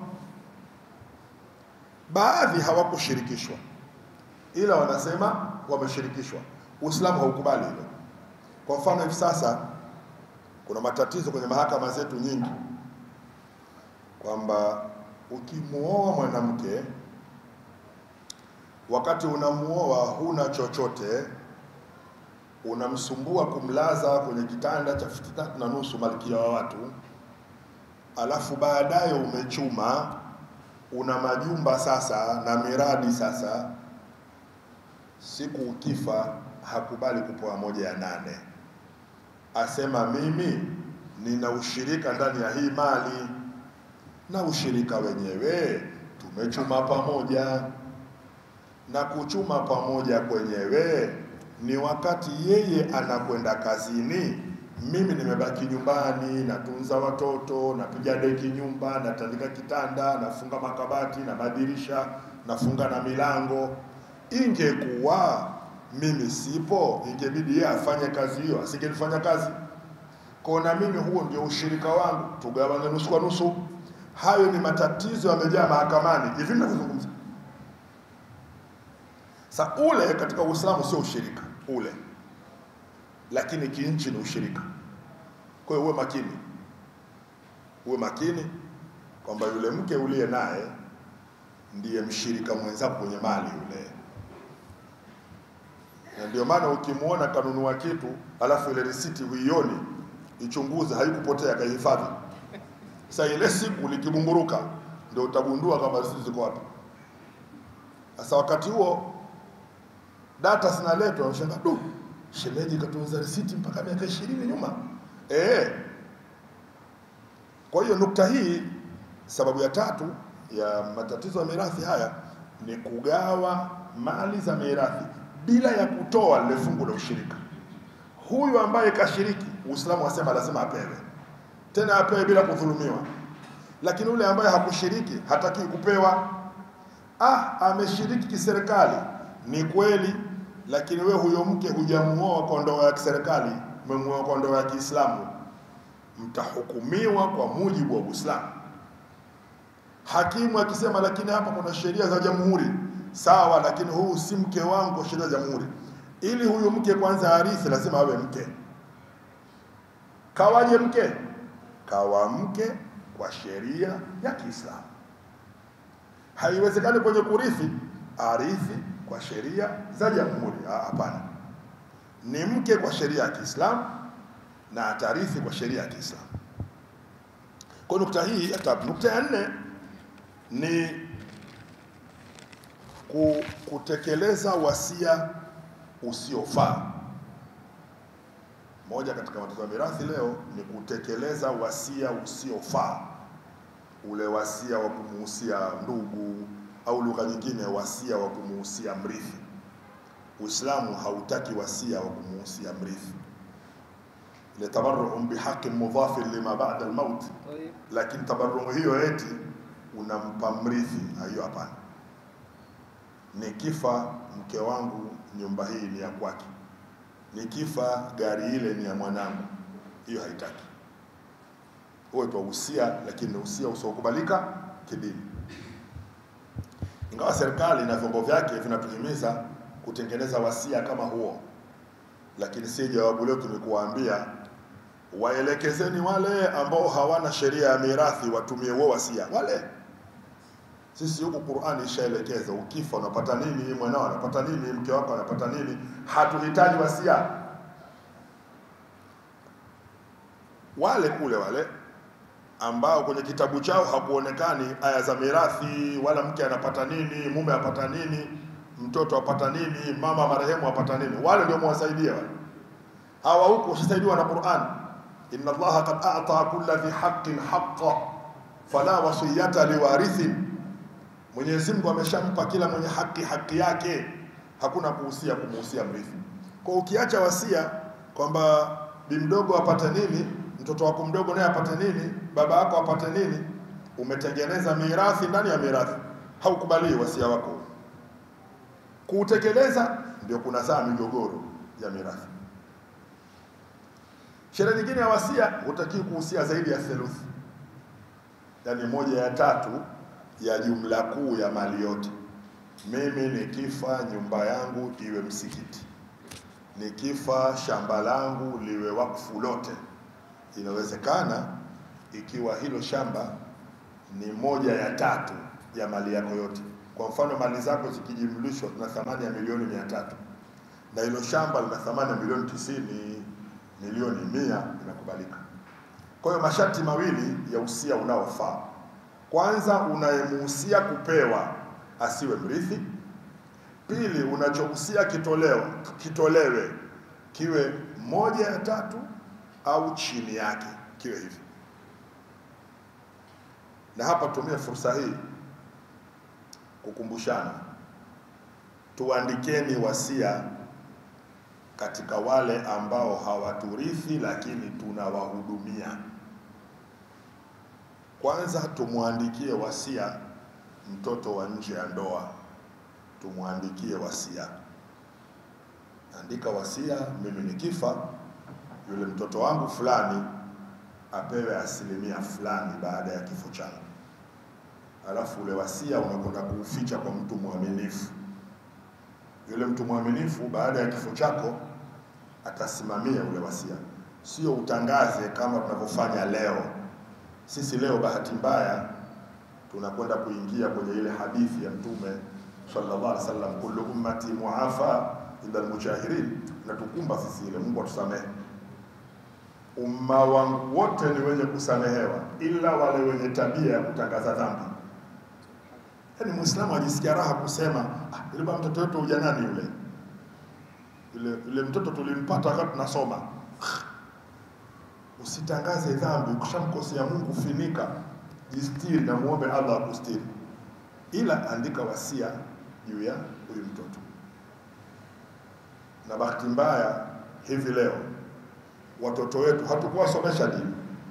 Baadhi hawakushirikishwa, ila wanasema wameshirikishwa. Uislamu haukubali hilo. Kwa mfano, hivi sasa kuna matatizo kwenye mahakama zetu nyingi, kwamba ukimuoa mwanamke wakati unamuoa huna chochote, unamsumbua kumlaza kwenye kitanda cha futi tatu na nusu, malkia wa watu, alafu baadaye umechuma, una majumba sasa na miradi sasa, siku ukifa hakubali kupoa moja ya nane, asema mimi nina ushirika ndani ya hii mali, na ushirika wenyewe tumechuma pamoja na kuchuma pamoja kwenyewe ni wakati yeye anakwenda kazini, mimi nimebaki nyumbani, natunza watoto, napiga deki nyumba, natandika kitanda, nafunga makabati na madirisha, nafunga na milango. Ingekuwa mimi sipo, ingebidi yeye afanye kazi hiyo, asingelifanya kazi kwa na mimi, huo ndio ushirika wangu, tugawane nusu kwa nusu. Hayo ni matatizo yamejaa mahakamani hivi ninavyozungumza. Sa ule katika Uislamu sio ushirika ule, lakini kinchi ni ushirika. Kwa hiyo uwe makini, uwe makini kwamba yule mke uliye naye ndiye mshirika mwenzako kwenye mali yule, na ndio maana ukimwona kanunua kitu alafu ile risiti huioni, ichunguze, haikupotea, kaihifadhi. Sasa ile siku likibumburuka, ndio utagundua kama risiti ziko wapi. Sasa wakati huo data zinaletwa, unashangaa du, shemeji katunza risiti mpaka miaka ishirini nyuma eh. Kwa hiyo nukta hii, sababu ya tatu ya matatizo ya mirathi haya ni kugawa mali za mirathi bila ya kutoa lile fungu la ushirika. Huyu ambaye kashiriki, Uislamu wasema lazima apewe, tena apewe bila kudhulumiwa. Lakini yule ambaye hakushiriki hataki kupewa. Ah, ameshiriki kiserikali, ni kweli, lakini we huyo mke hujamuoa kwa ndoa ya kiserikali, umemuoa kwa ndoa ya Kiislamu, mtahukumiwa kwa mujibu wa Uislamu. Hakimu akisema lakini hapa kuna sheria za jamhuri, sawa, lakini huu si mke wangu kwa sheria za jamhuri. Ili huyu mke kwanza arithi, lazima awe mke. Kawaje mke? Kawa mke kwa sheria ya Kiislamu. Haiwezekani kwenye kurithi arithi kwa sheria za jamhuri. Ah, Hapana, ni mke kwa sheria ya Kiislamu na atarithi kwa sheria ya Kiislamu. Kwa nukta hii ya tatu. Nukta ya nne ni ku- kutekeleza wasia usiofaa. Moja katika matatizo ya mirathi leo ni kutekeleza wasia usiofaa, ule wasia wa kumuhusia ndugu au lugha nyingine, wasia wa kumuhusia mrithi. Uislamu hautaki wasia wa kumuhusia mrithi, ile tabarruhum bihaqin mudhafin lima ba'da almaut طيب lakini tabarrumu hiyo eti unampa mrithi, hiyo hapana. Nikifa mke wangu, nyumba hii ni ya kwake, nikifa gari ile ni ya mwanangu, hiyo haitaki. Huo twa usia, lakini ni usia usiokubalika kidini. Ingawa serikali na vyombo vyake vinatuhimiza kutengeneza wasia kama huo, lakini si jawabu letu ni kuwaambia waelekezeni wale ambao hawana sheria ya mirathi watumie huo wasia wale. Sisi huku Qur'ani ishaelekeza, ukifa unapata nini, mwanao anapata nini, mke wako anapata nini. Hatuhitaji wasia. Wale kule wale ambao kwenye kitabu chao hakuonekani aya za mirathi, wala mke anapata nini, mume apata nini, mtoto apata nini, mama marehemu apata nini, wale ndio mwasaidia wale hawa huku washasaidiwa na Qur'an, inna Allaha qad a'ta kulla dhi haqqin haqqa fala wasiyata liwarithin, Mwenyezi Mungu ameshampa kila mwenye haki haki yake, hakuna kuhusia kumuhusia mrithi. Kwa ukiacha wasia kwamba bi mdogo apate nini, mtoto wako mdogo naye apate nini, baba yako apate nini, umetengeneza mirathi ndani ya mirathi, haukubali wasia wako. Kuutekeleza ndio kunazaa migogoro ya mirathi. Sheria nyingine ya wasia hutakiwi kuhusia zaidi ya theluthi, yaani moja ya tatu ya jumla kuu ya mali yote. Mimi nikifa, nyumba yangu iwe msikiti, nikifa, shamba langu liwe wakfu lote. Inawezekana ikiwa hilo shamba ni moja ya tatu ya mali yako yote. Kwa mfano, mali zako zikijumlishwa na thamani ya milioni mia tatu na hilo shamba lina thamani ya milioni tisini milioni mia inakubalika. Kwa hiyo masharti mawili ya usia unaofaa. Kwanza, unayemuhusia kupewa asiwe mrithi. Pili, unachohusia kitolewa kitolewe kiwe moja ya tatu au chini yake, kiwe hivi. Na hapa tumie fursa hii kukumbushana, tuandikeni wasia katika wale ambao hawaturithi lakini tunawahudumia. Kwanza tumwandikie wasia mtoto wa nje ya ndoa, tumwandikie wasia. Andika wasia, mimi nikifa, yule mtoto wangu fulani apewe asilimia fulani baada ya kifo changu. Alafu ule wasia unakwenda kuuficha kwa mtu mwaminifu yule mtu mwaminifu baada ya kifo chako atasimamia ule wasia, sio utangaze kama tunavyofanya leo. Sisi leo bahati mbaya tunakwenda kuingia kwenye ile hadithi ya Mtume sallallahu alaihi wasallam, kullu ummati muafa illa almujahirin, natukumba sisi ile. Mungu atusamehe. Umma wangu wote ni wenye kusamehewa ila wale wenye tabia ya kutangaza dhambi. Yaani Muislamu ajisikia raha kusema ah, yule bwana mtoto wetu ujanani yule yule yule mtoto tulimpata wakati tunasoma. Usitangaze dhambi, ukishamkosea Mungu finika, jistiri na muombe Allah akustiri, ila andika wasia juu ya huyu mtoto. Na bahati mbaya hivi leo watoto wetu hatukuwasomesha dini.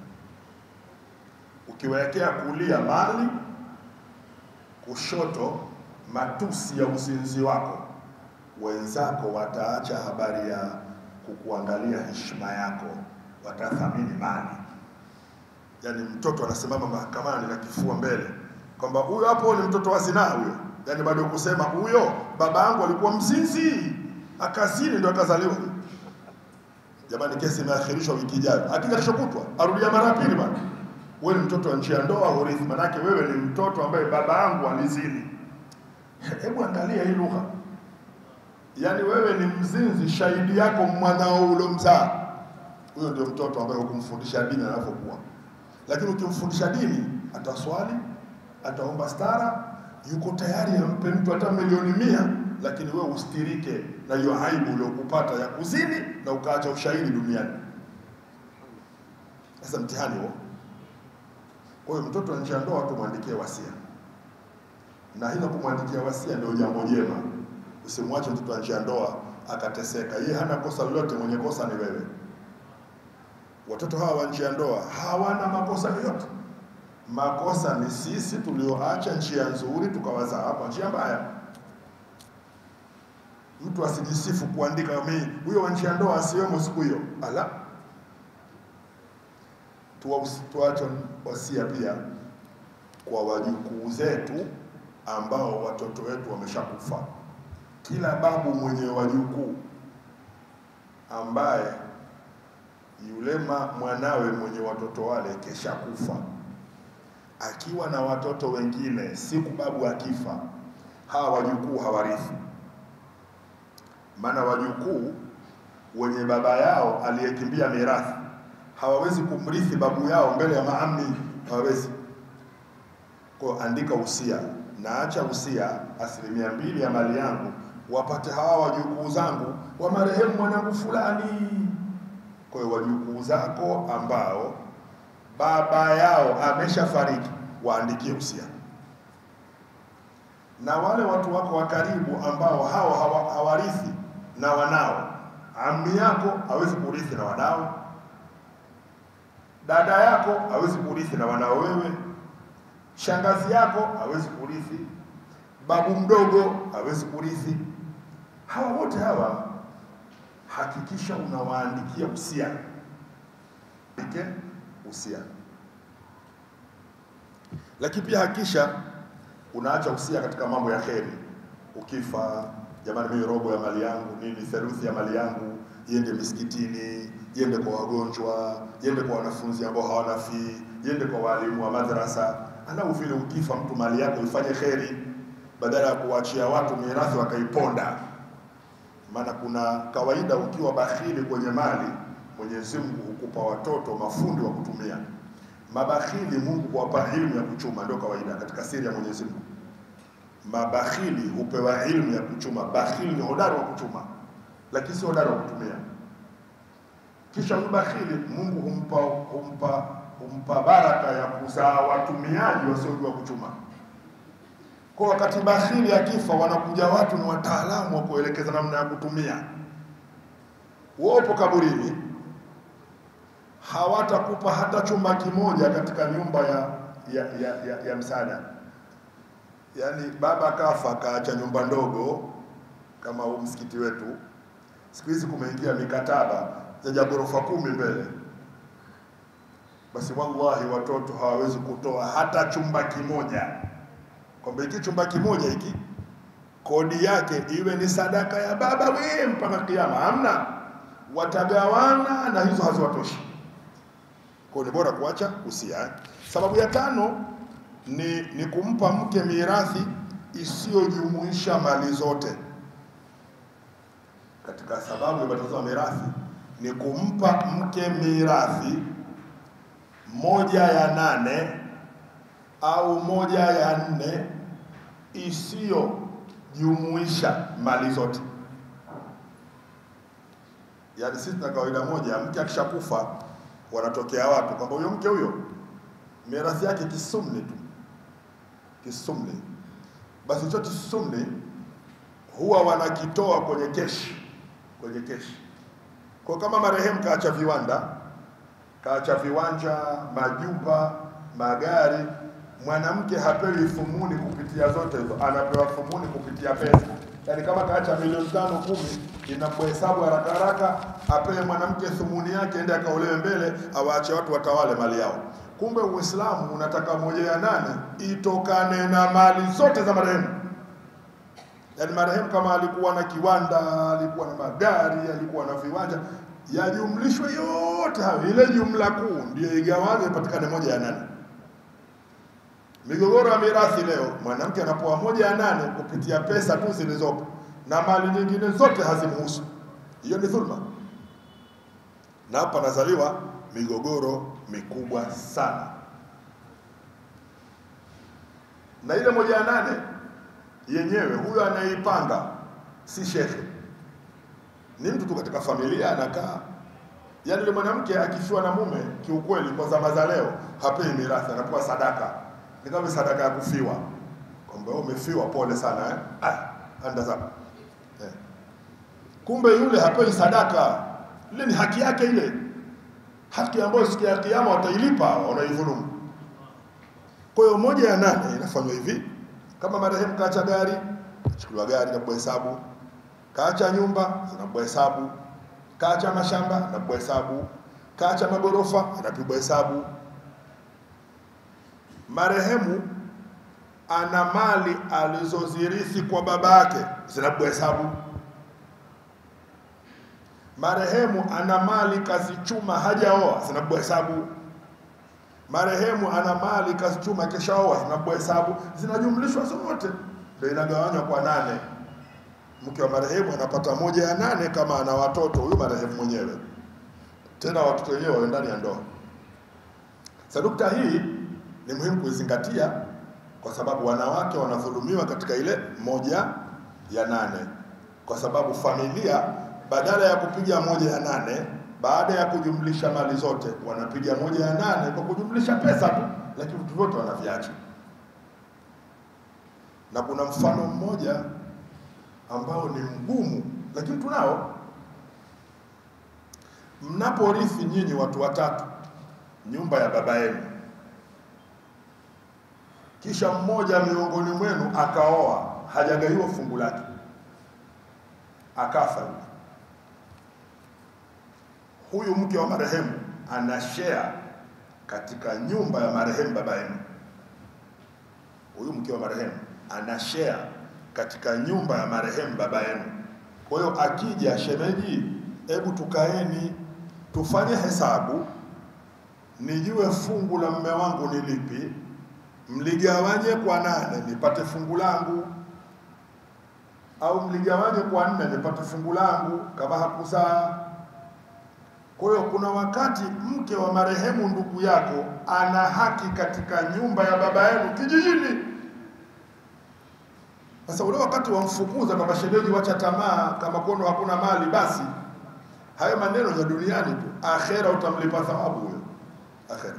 Ukiwekea kulia mali, kushoto matusi ya uzinzi wako, wenzako wataacha habari ya kukuangalia heshima yako, watathamini mali. Yaani mtoto anasimama mahakamani na kifua mbele kwamba huyo hapo ni mtoto wa zinaa huyo, yaani bado kusema huyo baba yangu alikuwa mzinzi akazini ndio akazaliwa. Jamani, kesi imeahirishwa wiki ijayo, akija kesho kutwa arudia mara ya pili bana. Wewe ni mtoto wa nchi ya ndoa hurithi, manake wewe ni mtoto ambaye baba yangu alizini. Hebu angalia hii lugha, yaani wewe ni mzinzi, shahidi yako mwanao ulomzaa. Huyo ndio mtoto ambaye hukumfundisha dini anavyokuwa, lakini ukimfundisha dini ataswali, ataomba stara, yuko tayari ampe mtu hata milioni mia, lakini wewe ustirike na hiyo aibu uliokupata ya kuzini na ukaacha ushahidi duniani. Sasa mtihani huo. Kwa hiyo mtoto wa nje ya ndoa tumwandikie wasia, na hilo kumwandikia wasia ndio jambo jema. Usimwache mtoto wa nje ya ndoa akateseka, yeye hana kosa lolote, mwenye kosa ni wewe. Watoto hawa wa nje ya ndoa hawana makosa yoyote. Makosa ni sisi tulioacha njia nzuri tukawazaa hapa njia mbaya. Mtu asijisifu kuandika mimi huyo wa nje ya ndoa asiwemo siku hiyo, ala tuache wasia pia kwa wajukuu zetu ambao watoto wetu wameshakufa. Kila babu mwenye wajukuu ambaye yule mwanawe mwenye watoto wale kesha kufa, akiwa na watoto wengine, siku babu akifa, hawa wajukuu hawarithi. Maana wajukuu wenye baba yao aliyekimbia mirathi hawawezi kumrithi babu yao mbele ya maami, hawawezi. Kwa andika usia, naacha usia, asilimia mbili ya mali yangu wapate hawa wajukuu zangu wa marehemu mwanangu fulani. Kwa hiyo wajukuu zako ambao baba yao ameshafariki waandikie usia, na wale watu wako wa karibu ambao hao hawa, hawarithi na wanao, ami yako hawezi kurithi na wanao dada yako hawezi kurithi na wanao wewe, shangazi yako hawezi kurithi, babu mdogo hawezi kurithi. Hawa wote hawa hakikisha unawaandikia usia, andike usia. Lakini pia hakikisha unaacha usia katika mambo ya kheri. Ukifa, jamani, mimi robo ya mali yangu nini, theluthi ya mali yangu iende misikitini, iende kwa wagonjwa, iende kwa wanafunzi ambao hawana fee, iende kwa walimu wa madrasa. Anau vile ukifa mtu mali yako ifanye kheri, badala ya kuachia watu mirathi wakaiponda. Maana kuna kawaida, ukiwa bakhili kwenye mali, Mwenyezi Mungu hukupa watoto mafundi wa kutumia. Mabakhili Mungu huwapa ilmu ya kuchuma, ndio kawaida katika siri ya Mwenyezi Mungu. Mabakhili hupewa ilmu ya kuchuma. Bakhili ni hodari wa kuchuma, lakini si hodari wa kutumia. Kisha mbakhili Mungu humpa, humpa, humpa baraka ya kuzaa watumiaji wasiojua kuchuma. Kwa wakati bakhili akifa, wanakuja watu ni wataalamu wa kuelekeza namna ya kutumia. Wopo kaburini, hawatakupa hata chumba kimoja katika nyumba ya, ya, ya, ya, ya msaada. Yaani baba kafa akaacha nyumba ndogo kama huu msikiti wetu. Siku hizi kumeingia mikataba zaja ghorofa kumi mbele, basi wallahi watoto hawawezi kutoa hata chumba kimoja, kwamba hiki chumba kimoja hiki kodi yake iwe ni sadaka ya baba we mpaka kiama. Hamna, watagawana na hizo haziwatoshi. Kwa ni bora kuacha usia. Sababu ya tano ni, ni kumpa mke mirathi isiyojumuisha mali zote. Katika sababu ya batoza mirathi ni kumpa mke mirathi moja ya nane au moja ya nne isiyojumuisha mali zote. Yaani sisi tuna kawaida moja, mke akishakufa wanatokea watu kwamba huyo mke huyo mirathi yake kisumni tu, kisumni. Basi hicho kisumni huwa wanakitoa kwenye keshi, kwenye keshi. Kwa kama marehemu kaacha viwanda, kaacha viwanja, majumba, magari, mwanamke hapewi thumuni kupitia zote hizo, anapewa thumuni kupitia pesa. Yaani kama kaacha milioni tano kumi, inamhesabu haraka haraka, apewe mwanamke thumuni yake, ende akaolewe mbele, awaache watu watawale mali yao. Kumbe Uislamu unataka moja ya nane itokane na mali zote za marehemu. Yaani marehemu kama alikuwa na kiwanda, alikuwa na magari, alikuwa na viwanja, yajumlishwe yote hayo, ile jumla kuu ndio igawanywe ipatikane moja ya nane. Migogoro ya mirathi leo, mwanamke anapoa moja ya nane kupitia pesa tu zilizopo na mali nyingine zote hazimhusu. Hiyo ni dhulma, na hapa nazaliwa migogoro mikubwa sana, na ile moja ya nane yenyewe huyo anayeipanga si shekhe, ni mtu tu katika familia anakaa. Yaani yule mwanamke akifiwa na mume, kiukweli, kwa zama za leo hapewi mirathi, anapewa sadaka. Ni kama sadaka ya kufiwa, kwamba wewe umefiwa, pole sana eh? Ah, anda zako eh. Kumbe yule hapewi sadaka, ile ni haki yake, ile haki ambayo siku ya Kiyama watailipa, wanaidhulumu. Kwa hiyo moja ya nane inafanywa hivi kama marehemu kaacha gari, achukuliwa gari na hesabu, kaacha nyumba zinapigwa hesabu, kaacha mashamba napigwa hesabu, kaacha magorofa yanapigwa hesabu. Marehemu ana mali alizozirithi kwa baba yake zinapigwa hesabu. Marehemu ana mali kazichuma hajaoa zinapigwa hesabu marehemu ana mali kazichuma kishaoa zinapigwa hesabu, zinajumlishwa zote, ndio inagawanywa kwa nane. Mke wa marehemu anapata moja ya nane kama ana watoto, huyu marehemu mwenyewe, tena watoto wenyewe wawe ndani ya ndoa. Sasa nukta hii ni muhimu kuizingatia, kwa sababu wanawake wanadhulumiwa katika ile moja ya nane, kwa sababu familia badala ya kupiga moja ya nane baada ya kujumlisha mali zote wanapiga moja ya nane kwa kujumlisha pesa tu, lakini vitu vyote wanaviacha. Na kuna mfano mmoja ambao ni mgumu, lakini tunao. Mnaporithi nyinyi watu watatu nyumba ya baba yenu, kisha mmoja miongoni mwenu akaoa, hajagaiwa fungu lake, akafa yule huyu mke wa marehemu ana share katika nyumba ya marehemu baba yenu. Huyu mke wa marehemu ana share katika nyumba ya marehemu baba yenu. Kwa hiyo akija shemeji, hebu tukaeni tufanye hesabu, nijue fungu la mme wangu ni lipi, mligawanye kwa nane nipate fungu langu, au mligawanye kwa nne nipate fungu langu kama hakuzaa kwa hiyo kuna wakati mke wa marehemu ndugu yako ana haki katika nyumba ya baba yenu kijijini. Sasa ule wakati wamfukuza kwamba shemeji, wacha tamaa, kama kono hakuna mali, basi hayo maneno ya duniani tu, akhera utamlipa thawabu huyo akhera.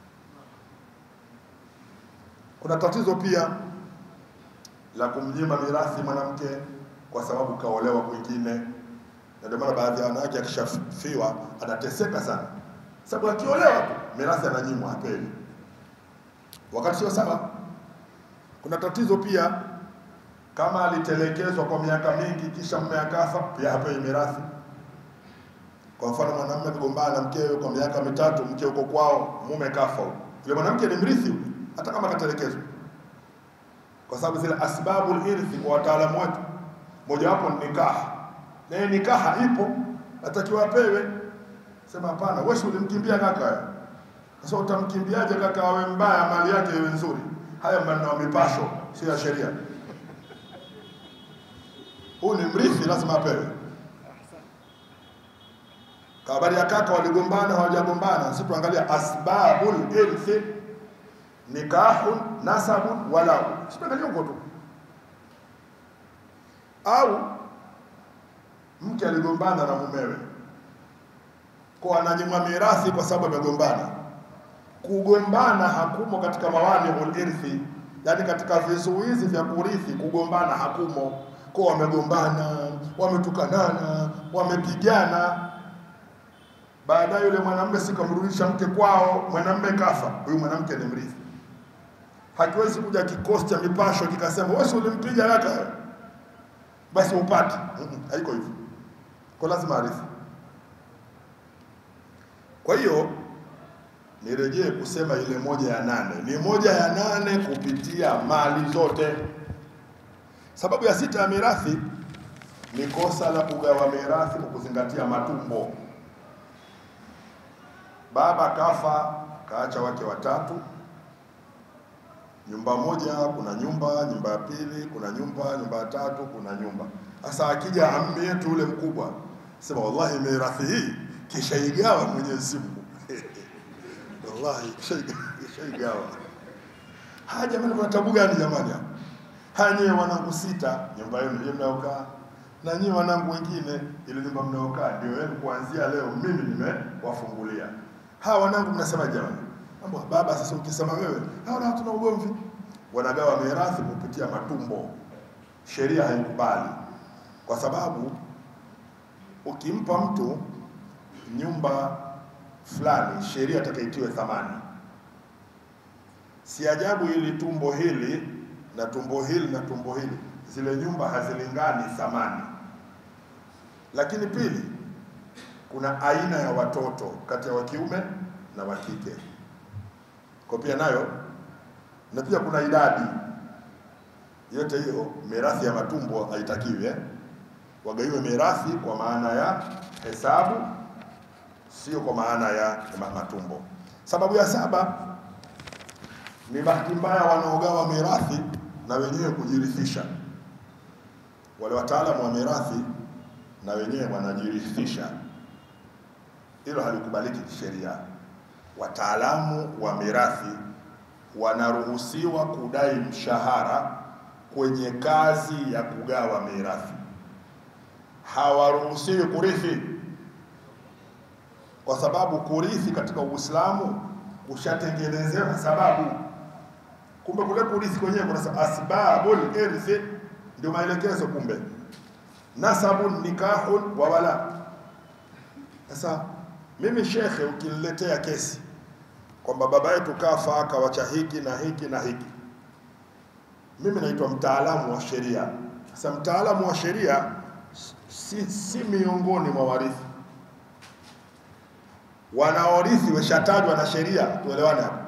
Kuna tatizo pia la kumnyima mirathi mwanamke kwa sababu kaolewa kwingine na ndio maana baadhi ya wanawake akishafiwa anateseka sana, sababu akiolewa tu mirathi ananyimwa, hapewi, wakati sio sawa. Kuna tatizo pia, kama alitelekezwa kwa miaka mingi kisha mume akafa, pia hapewi mirathi. Kwa mfano, mwanamume amegombana na mkewe kwa miaka mitatu, mke uko kwao, mume kafa, yule mwanamke ni mrithi yule, hata kama katelekezwa, kwa sababu zile asbabul irthi kwa wataalamu wetu, mojawapo ni nikaha naye nikaha ipo, atakiwa apewe. Sema hapana, wewe ulimkimbia kaka. Sasa utamkimbiaje kaka awe mbaya, mali yake iwe nzuri? Haya maneno ya mipasho, sio ya sheria. Huyu ni mrithi, lazima apewe. Kwa habari ya kaka, waligombana hawajagombana, sisi tuangalia asbabul irthi, nikahun, nasabun, walau, sitaangalia huko tu au mke aligombana na mumewe kwa ananyimwa mirathi kwa sababu amegombana. Kugombana hakumo katika mawaniul irthi, yani katika vizuizi vya kurithi, kugombana hakumo. Kwa wamegombana, wametukanana, wamepigana, baadaye yule mwanamume sikamrudisha mke kwao, mwanamume kafa, huyu mwanamke ni mrithi. Hakiwezi kuja kikosi cha mipasho kikasema wewe si ulimpiga kaka, basi upate. Mm-mm, Haiko hivyo, kwa lazima arithi. Kwa hiyo nirejee kusema ile moja ya nane ni moja ya nane kupitia mali zote. Sababu ya sita ya mirathi ni kosa la kugawa mirathi kwa kuzingatia matumbo. Baba kafa, kaacha wake watatu, nyumba moja, kuna nyumba, nyumba ya pili, kuna nyumba, nyumba ya tatu, kuna nyumba. Sasa akija ammi yetu ule mkubwa, sema wallahi mirathi hii kishaigawa Mwenyezi Mungu wallahi kishaigawa kishaigawa. Haya jamani, kuna tabu gani jamani hapa? Haya nyewe wanangu sita, nyumba yenu ndio mnaokaa, na nyinyi wanangu wengine, ile nyumba mnaokaa ndio yenu. Kuanzia leo mimi nimewafungulia. Hawa wanangu mnasema jamani, mambo baba, sasa ukisema wewe, hawa na tuna ugomvi. Wanagawa mirathi kupitia matumbo. Sheria haikubali kwa sababu ukimpa mtu nyumba fulani, sheria atakaitiwe thamani. Si ajabu ili tumbo hili na tumbo hili na tumbo hili, zile nyumba hazilingani thamani. Lakini pili, kuna aina ya watoto kati ya wa kiume na wa kike, kwa pia nayo, na pia kuna idadi. Yote hiyo mirathi ya matumbo haitakiwi eh? Wagaiwe mirathi kwa maana ya hesabu, sio kwa maana ya ma- matumbo. Sababu ya saba ni bahati mbaya wanaogawa mirathi na wenyewe kujirithisha. Wale wataalamu wa mirathi na wenyewe wanajirithisha, hilo halikubaliki kisheria. Wataalamu wa mirathi wanaruhusiwa kudai mshahara kwenye kazi ya kugawa mirathi, hawaruhusiwi kurithi, kwa sababu kurithi katika Uislamu kushatengenezewa sababu. Kumbe kule kurithi kwenyewe kuna sa- asbabul irthi, ndio maelekezo. Kumbe nasabun nikahun wa wala. Sasa mimi shekhe, ukiniletea kesi kwamba baba yetu kafa akawacha hiki na hiki na hiki, mimi naitwa mtaalamu wa sheria. Sasa mtaalamu wa sheria si, si miongoni mwa warithi. Wanaorithi weshatajwa na sheria, tuelewane hapo.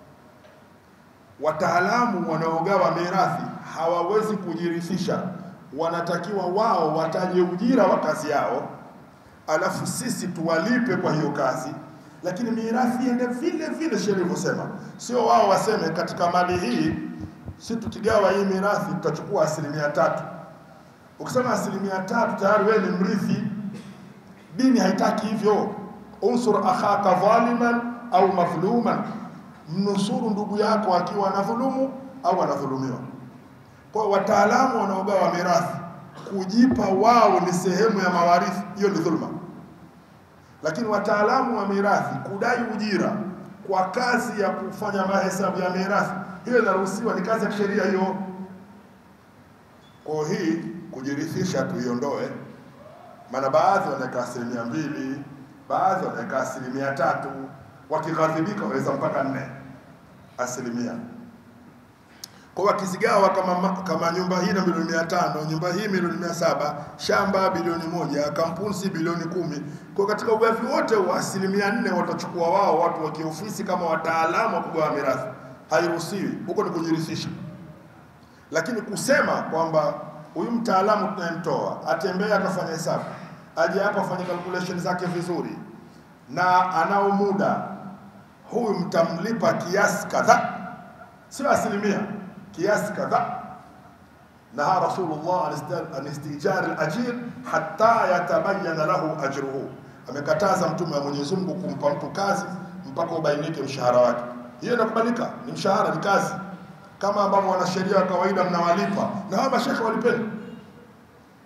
Wataalamu wanaogawa mirathi hawawezi kujirithisha, wanatakiwa wao wataje ujira wa kazi yao, alafu sisi tuwalipe kwa hiyo kazi, lakini mirathi iende vile vile sheria ilivyosema, sio wao waseme katika mali hii si tukigawa hii mirathi tutachukua asilimia tatu. Ukisema asilimia tatu tayari wewe ni mrithi. Dini haitaki hivyo. Unsur akhaka dhaliman au madhluman, mnusuru ndugu yako akiwa anadhulumu au anadhulumiwa. Kwa hiyo wataalamu wanaogawa mirathi kujipa wao ni sehemu ya mawarithi, hiyo ni dhulma. Lakini wataalamu wa mirathi kudai ujira kwa kazi ya kufanya mahesabu ya mirathi, hiyo inaruhusiwa, ni kazi ya kisheria hiyo. Kwa hiyo hii kujirithisha tuiondoe, maana baadhi wanaweka asilimia mbili, baadhi wanaweka asilimia tatu, wakighadhibika waweza mpaka nne asilimia. Kwa hiyo wakizigawa kama, ma- kama nyumba hii na milioni mia tano, nyumba hii milioni mia saba, shamba bilioni moja, kampuni si bilioni kumi. Kwa hiyo katika ugavi wote wa asilimia nne watachukua wao watu wa kiofisi kama wataalamu wa kugawa mirathi, hairuhusiwi. Huko ni kujirithisha lakini kusema kwamba huyu mtaalamu tunayemtoa atembee akafanya hesabu, aje hapa afanye calculation zake vizuri, na anao muda, huyu mtamlipa kiasi kadhaa, sio asilimia, kiasi kadhaa. Naha Rasulullah an isti- an istijari al-ajir hatta yatabayana lahu ajruhu, amekataza Mtume wa Mwenyezi Mungu kumpa mtu kazi mpaka ubainike mshahara wake. Hiyo inakubalika, ni mshahara, ni kazi kama ambavyo wanasheria wa kawaida mnawalipa na hawa mashekhe walipeni.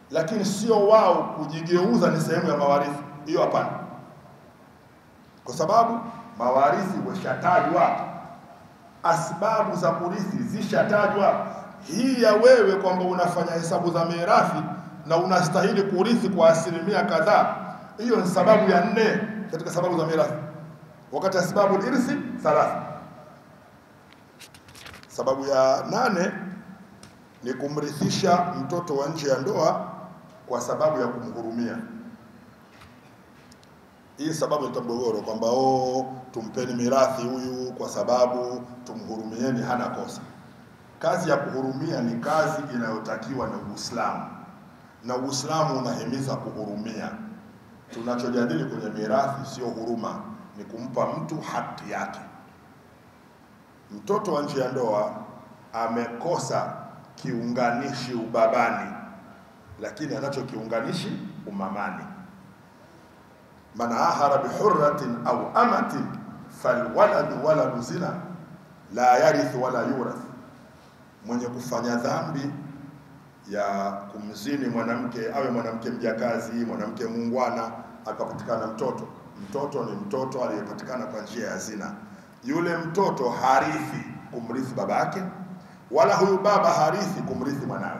lakini sio wao kujigeuza ni sehemu ya mawarithi. Hiyo hapana, kwa sababu mawarithi washatajwa, asbabu za kurithi zishatajwa. Hii ya wewe kwamba unafanya hesabu za mirathi na unastahili kurithi kwa asilimia kadhaa, hiyo ni sababu ya nne katika sababu za mirathi, wakati asbabu irthi thalatha. Sababu ya nane ni kumrithisha mtoto wa nje ya ndoa kwa sababu ya kumhurumia. Hii sababu ni mgogoro kwamba oh, tumpeni mirathi huyu kwa sababu tumhurumieni, hana kosa. Kazi ya kuhurumia ni kazi inayotakiwa na Uislamu, na Uislamu unahimiza kuhurumia. Tunachojadili kwenye mirathi sio huruma, ni kumpa mtu haki yake. Mtoto wa nje ya ndoa amekosa kiunganishi ubabani, lakini anacho kiunganishi umamani. Man ahara bihurratin au amatin falwaladu waladu zina la yarithu wala yurath, mwenye kufanya dhambi ya kumzini mwanamke, awe mwanamke mjakazi, mwanamke muungwana, akapatikana mtoto, mtoto ni mtoto aliyepatikana kwa njia ya zina, yule mtoto harithi kumrithi baba yake wala huyu baba harithi kumrithi mwanawe.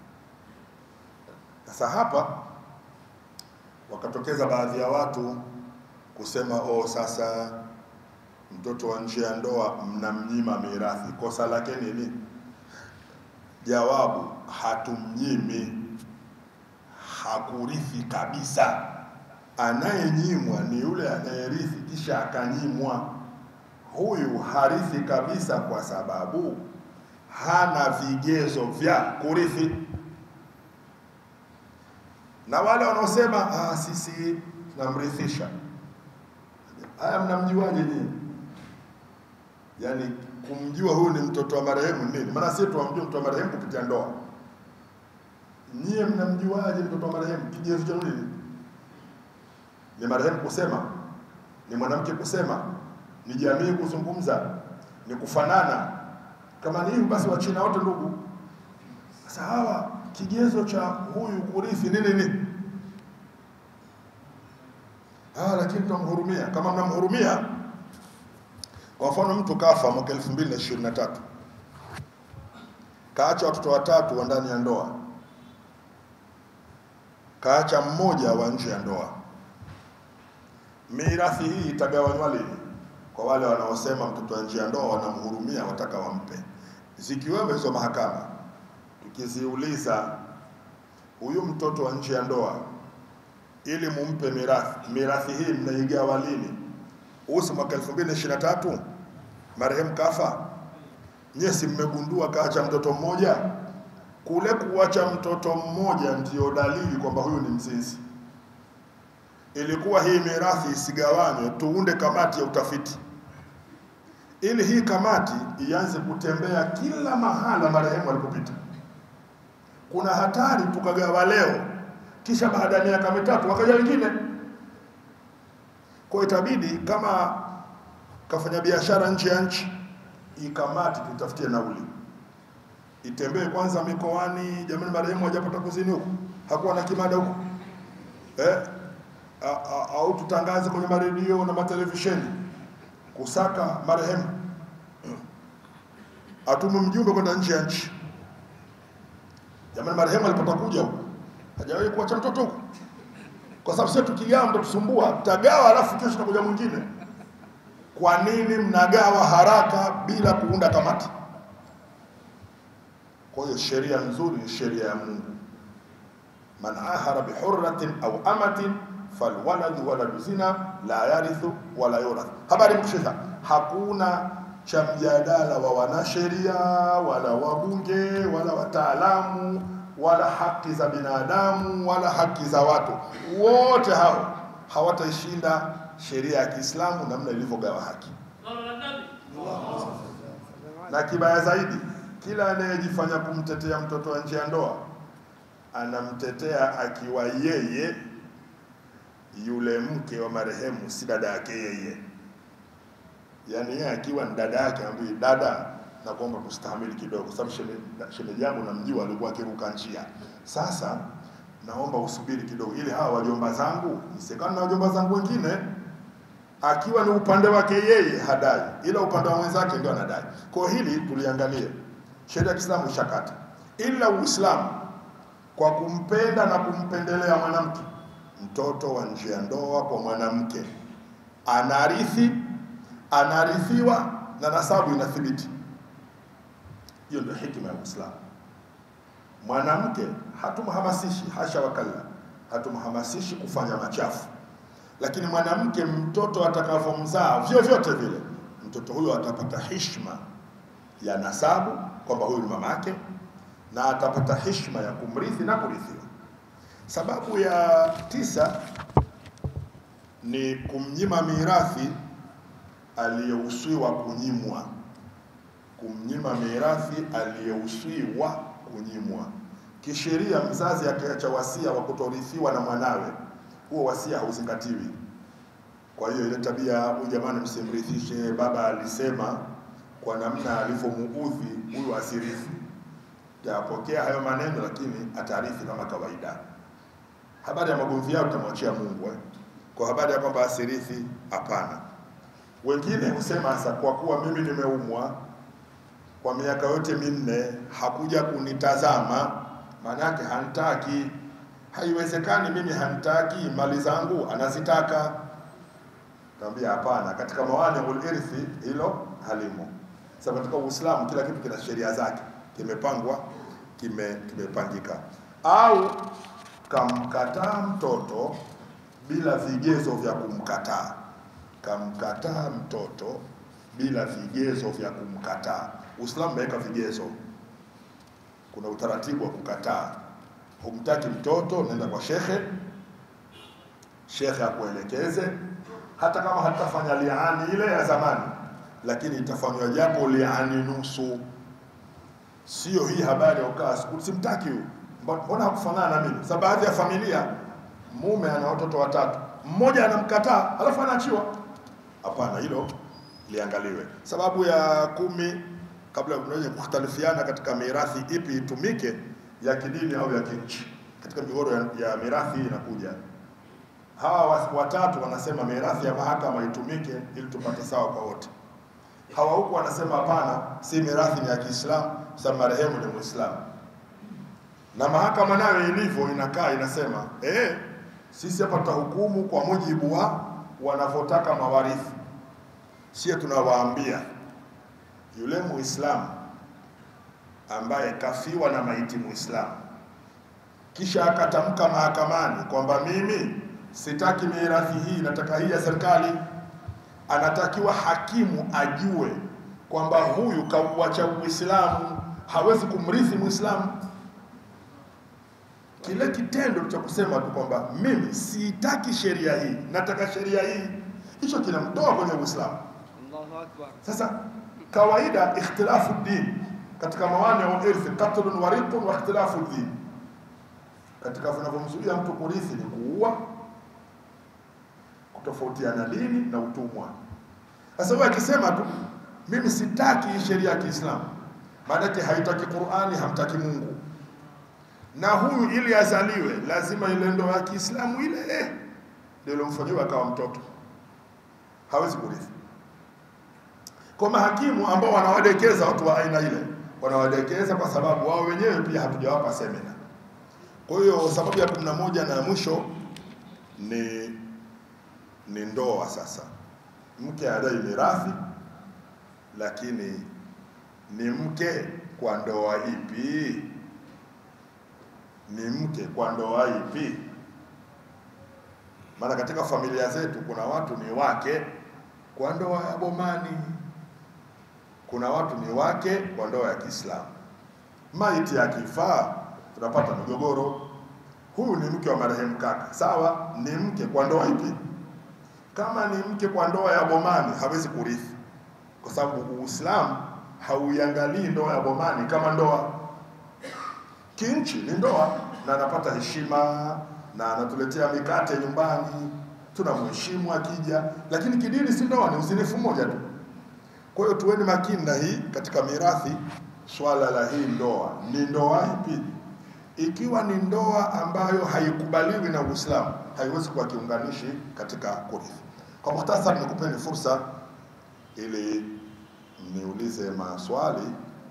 Sasa hapa wakatokeza baadhi ya watu kusema oh, sasa mtoto wa nje ya ndoa mnamnyima mirathi, kosa lake nini? Jawabu, hatumnyimi, hakurithi kabisa. Anayenyimwa ni yule anayerithi kisha akanyimwa. Huyu harithi kabisa, kwa sababu hana vigezo vya kurithi. Na wale wanaosema ah, sisi tunamrithisha, haya mnamjuaje nyinyi? Yaani kumjua huyu ni mtoto wa marehemu nini? Maana sisi tuwamjua mtoto wa marehemu kupitia ndoa. Nyie mnamjuaje mtoto wa marehemu? Kigezo cha nini? Ni marehemu kusema, ni mwanamke kusema, ni jamii kuzungumza, ni kufanana kama ni hivyo basi Wachina wote ndugu. Sasa hawa kigezo cha huyu kurithi nini nini? Ah, lakini tunamhurumia. Kama mnamhurumia, kwa mfano mtu kafa mwaka 2023 kaacha watoto watatu wa ndani ya ndoa, kaacha mmoja wa nje ya ndoa, mirathi hii itagawanywa lini? kwa wale wanaosema mtoto wa nje ya ndoa wanamhurumia, wataka wampe, zikiwemo hizo mahakama. Tukiziuliza huyu mtoto wa nje ya ndoa, ili mumpe mirathi, mirathi hii mnaigawa lini? Usi mwaka 2023 marehemu kafa, nyie si mmegundua kaacha mtoto mmoja? Kule kuacha mtoto mmoja ndiyo dalili kwamba huyu ni mzinzi. Ilikuwa hii mirathi isigawanywe, tuunde kamati ya utafiti ili hii kamati ianze kutembea kila mahala marehemu alipopita. Kuna hatari tukagawa leo, kisha baada ya miaka mitatu wakaja wengine. Kwa itabidi kama kafanya biashara nje ya nchi, hii kamati tutafutie nauli, itembee kwanza mikoani. Jamani, marehemu hajapata kuzini huku, hakuwa na kimada huku eh? au tutangaze kwenye maredio na matelevisheni kusaka marehemu, atume mjumbe kwenda nje ya nchi. Jamani, marehemu alipata kuja huku, hajawahi kuacha mtoto huku, kwa sababu sisi tukigawa mtatusumbua, tutagawa alafu kesho takuja mwingine. Kwa nini mnagawa haraka bila kuunda kamati? Kwa hiyo sheria nzuri ni sheria ya Mungu, man ahara bihurratin au amatin falwaladu waladu zina la yarithu wala yurath. Habari mkushika, hakuna cha mjadala wa wanasheria wala wabunge wala wataalamu wala haki za binadamu wala haki za watu, wote hao hawataishinda sheria ya Kiislamu namna ilivyogawa haki. Na kibaya zaidi, kila anayejifanya kumtetea mtoto wa nje ya ndoa anamtetea akiwa yeye yule mke wa marehemu si dada yake yeye, yaani yeye akiwa ni dada yake, ambaye dada, na kuomba kustahamili kidogo, sababu shemeji yangu namjua, alikuwa akiruka njia. Sasa naomba usubiri kidogo, ili hawa wajomba zangu nisekana na wajomba zangu wengine, akiwa ni upande wake yeye hadai, ila upande wa mwenzake ndio anadai. Kwa hili tuliangalie, sheria ya Kiislamu ishakata, ila Uislamu kwa kumpenda na kumpendelea mwanamke, mtoto wa nje ya ndoa kwa mwanamke anarithi, anarithiwa na nasabu inathibiti. Hiyo ndio hikima ya Uislamu. Mwanamke hatumhamasishi, hasha wakalla, hatumhamasishi kufanya machafu, lakini mwanamke, mtoto atakavyomzaa vyovyote vile, mtoto huyo atapata hishma ya nasabu kwamba huyu ni mamake, na atapata hishma ya kumrithi na kurithiwa. Sababu ya tisa ni kumnyima mirathi aliyehusiwa kunyimwa, kumnyima mirathi aliyehusiwa kunyimwa. Kisheria, mzazi akiacha wasia wa kutorithiwa na mwanawe, huo wasia hauzingatiwi. Kwa hiyo ile tabia, huyu jamani, msimrithishe, baba alisema, kwa namna alivyomuudhi huyu asirithi, yapokea hayo maneno, lakini atarithi kama kawaida. Habari ya magomvi yao tutamwachia Mungu eh? Kwa habari ya kwamba asirithi, hapana. Wengine husema sasa, kwa kuwa mimi nimeumwa kwa miaka yote minne hakuja kunitazama, maanake hanitaki. Haiwezekani, mimi hanitaki, mali zangu anazitaka. Kaambia hapana, katika mawaniul irthi hilo halimo. Sasa katika Uislamu kila kitu kina sheria zake, kimepangwa, kime kimepangika. Au kamkataa mtoto bila vigezo vya kumkataa, kamkataa mtoto bila vigezo vya kumkataa. Uislamu umeweka vigezo, kuna utaratibu wa kukataa. Humtaki mtoto, nenda kwa shekhe, shekhe akuelekeze, hata kama hatafanya liani ile ya zamani, lakini itafanywa japo liani nusu, sio hii habari ya ukaa siku simtaki huyu, mbona hakufanana na mimi. Sasa baadhi ya familia, mume ana watoto watatu, mmoja anamkataa alafu anaachiwa. Hapana, hilo liangaliwe. Sababu ya kumi, kabla ya kukhtalifiana katika mirathi ipi itumike, ya kidini au ya kinchi. Katika migogoro ya, ya mirathi inakuja hawa watatu wanasema mirathi ya mahakama itumike ili tupate sawa kwa wote. Hawa huku wanasema hapana, si mirathi ni ya Kiislamu, sababu marehemu ni Muislamu. Na mahakama nayo ilivyo inakaa inasema eh, sisi hapa tutahukumu kwa mujibu wa wanavyotaka mawarithi. Sie tunawaambia yule Muislamu ambaye kafiwa na maiti Muislamu kisha akatamka mahakamani kwamba mimi sitaki mirathi hii, nataka hii ya serikali, anatakiwa hakimu ajue kwamba huyu kauacha Uislamu, hawezi kumrithi Muislamu. Kile kitendo cha kusema tu kwamba mimi sitaki sheria hii, nataka sheria hii, hicho kinamtoa kwenye Uislamu. Allahu akbar. Sasa kawaida, ikhtilafu din katika mawani wa irthi, qatlun wa riqun wa ikhtilafu din, katika vinavyomzuia mtu kurithi ni kuua, kutofautiana dini na utumwa. Sasa wewe akisema tu mimi sitaki hii sheria ya Kiislamu, maanake haitaki Qur'ani, hamtaki Mungu, na huyu ili azaliwe lazima ile ndoa ya Kiislamu ile eh, ndio ilomfanyiwa akawa mtoto, hawezi kurithi. Kwa mahakimu ambao wanawadekeza watu wa aina ile, wanawadekeza kwa sababu wao wenyewe pia hatujawapa semina. Kwa hiyo sababu ya kumi na moja na ya mwisho ni ni ndoa. Sasa mke adai mirathi, lakini ni mke kwa ndoa ipi? Ni mke kwa ndoa ipi? Maana katika familia zetu kuna watu ni wake kwa ndoa ya bomani, kuna watu ni wake kwa ndoa ya Kiislamu. Maiti akifaa tunapata migogoro. Huyu ni mke wa marehemu kaka, sawa, ni mke kwa ndoa ipi? Kama ni mke kwa ndoa ya bomani hawezi kurithi, kwa sababu Uislamu hauiangalii ndoa ya bomani kama ndoa. Kinchi ni ndoa, na anapata heshima na anatuletea mikate nyumbani, tunamheshimu akija, lakini kidini si ndoa, ni uzinifu mmoja tu. Kwa hiyo tuweni makini na hii katika mirathi, swala la hii ndoa ni ndoa ipi? ikiwa ni ndoa ambayo haikubaliwi na Uislamu, haiwezi kuwa kiunganishi katika kurithi. Kwa muhtasari, nikupeni fursa ili niulize maswali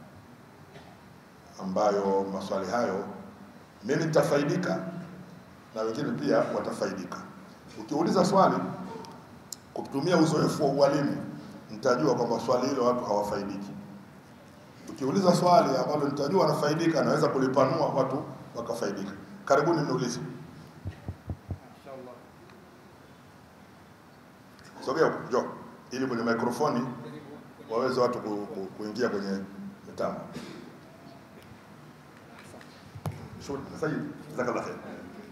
ambayo maswali hayo mimi nitafaidika na wengine pia watafaidika. Ukiuliza swali kutumia uzoefu wa ualimu, nitajua kwamba swali hilo watu hawafaidiki. Ukiuliza swali ambalo nitajua wanafaidika, naweza kulipanua watu wakafaidika. Karibuni mniulize. Sogea huko, njoo, ili kwenye mikrofoni waweze watu ku, ku, kuingia kwenye mitambo. Shukrani. Sayyid, jazakallah khair.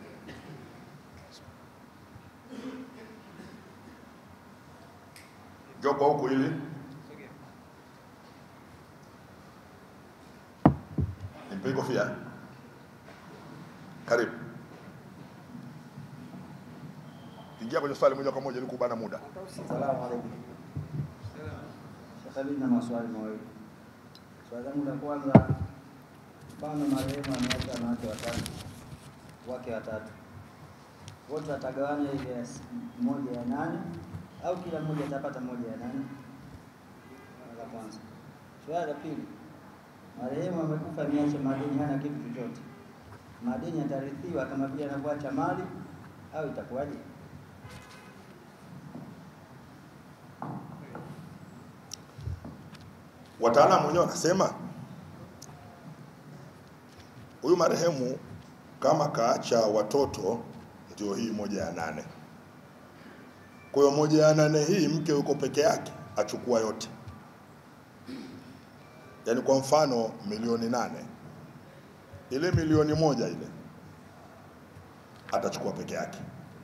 Njoo kwa huku ili nimpe kofia. Karibu. Ingia kwenye swali moja kwa moja ili kubana muda. Salamu alaikum. Sasa mimi na maswali mawili. Swali langu la kwanza, mfano marehemu ameacha na wake watatu, wake watatu, wote watagawanya ile ya s- moja ya nane au kila mmoja atapata moja ya nane? Swali la kwanza. Swali la pili, marehemu amekufa ameacha madeni, hana kitu chochote, madeni yatarithiwa kama vile anavyoacha mali au itakuwaje? Wataalamu wenyewe wanasema huyu marehemu kama kaacha watoto, ndio hii moja ya nane. Kwa hiyo moja ya nane hii mke yuko peke yake, achukua yote. Yaani kwa mfano milioni nane, ile milioni moja ile atachukua peke yake.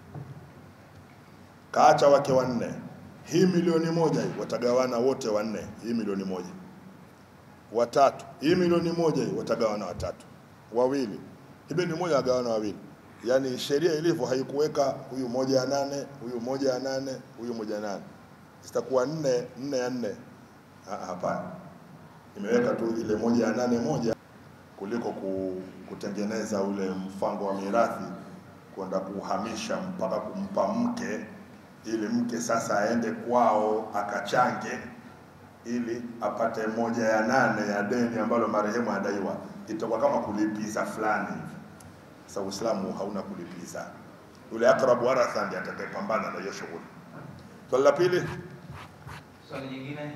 Kaacha wake wanne, hii milioni moja hii watagawana wote wanne, hii milioni moja. Watatu, hii milioni moja hii watagawana watatu. Wawili, hii milioni moja wagawana wawili. Yaani sheria ilivyo haikuweka huyu moja ya nane, huyu moja ya nane, huyu moja ya nane, zitakuwa nne nne ya nne. Ah, Hapana, imeweka tu ile moja ya nane moja kuliko ku, kutengeneza ule mfango wa mirathi kwenda kuhamisha mpaka kumpa mke ili mke sasa aende kwao akachange ili apate moja ya nane ya deni ambalo marehemu adaiwa, itakuwa kama kulipiza fulani hivi. Sasa Uislamu hauna kulipiza, yule akrabu waratha ndiye atakayepambana na hiyo shughuli. Swali la pili, Swali jingine?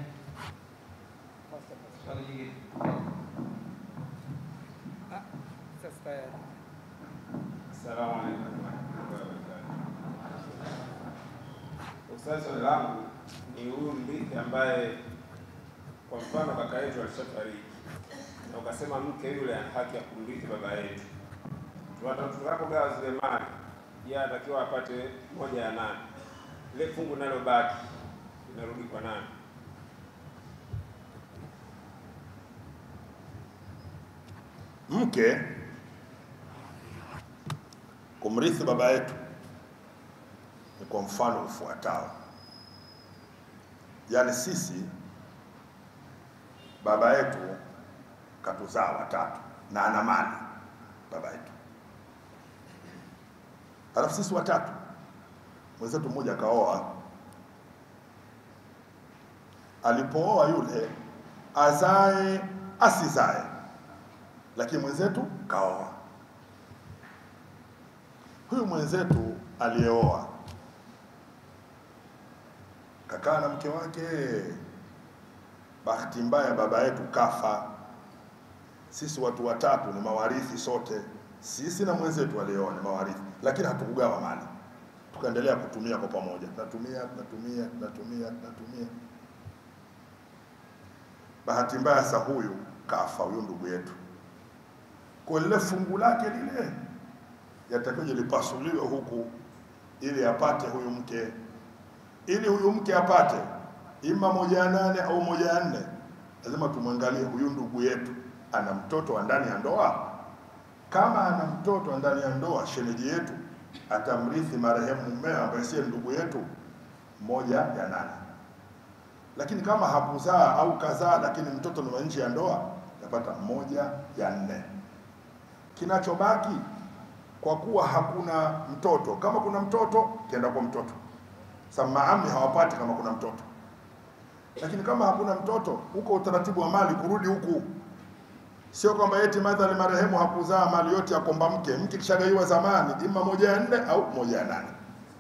Swali jingine? Sasa tayari. Assalamu alaikum warahmatullahi wabarakatuh. Ustaz, swali langu ni huyu mrithi ambaye kwa mfano kaka yetu alishafariki na ukasema mke yule ana haki ya kumrithi baba yetu, Tuwata- tutakapogawa zile mali, yeye atakiwa apate moja ya nane, ile fungu linalobaki linarudi kwa nani? mke kumrithi baba yetu ni kwa mfano ufuatao, yaani sisi baba yetu katuzaa watatu na ana mali baba yetu, halafu sisi watatu, mwenzetu mmoja akaoa. Alipooa yule azae asizae, lakini mwenzetu kaoa. Huyu mwenzetu aliyeoa kakaa na mke wake, bahati mbaya baba yetu kafa. Sisi watu watatu ni mawarithi sote, sisi na mwenzetu aliyeoa ni mawarithi, lakini hatukugawa mali, tukaendelea kutumia kwa pamoja, tunatumia tunatumia tunatumia tunatumia. Bahati mbaya sasa huyu kafa, huyu ndugu yetu, kwa lile fungu lake lile yatakiwa lipasuliwe huku ili apate huyu mke, ili huyu mke apate ima moja ya nane au moja ya nne, lazima tumwangalie huyu ndugu yetu ana mtoto wa ndani ya ndoa. Kama ana mtoto wa ndani ya ndoa, shemeji yetu atamrithi marehemu mmeo ambaye siye ndugu yetu moja ya nane. Lakini kama hakuzaa au kazaa, lakini mtoto ni wa nje ya ndoa, atapata moja ya nne. Kinachobaki kwa kuwa hakuna mtoto, kama kuna mtoto kienda kwa mtoto. Sasa maami hawapati kama kuna mtoto, lakini kama hakuna mtoto, huko utaratibu wa mali kurudi huku Sio kwamba eti madhali marehemu hakuzaa mali yote ya komba mke, mke kishagaiwa zamani, ima moja ya nne au moja ya nane.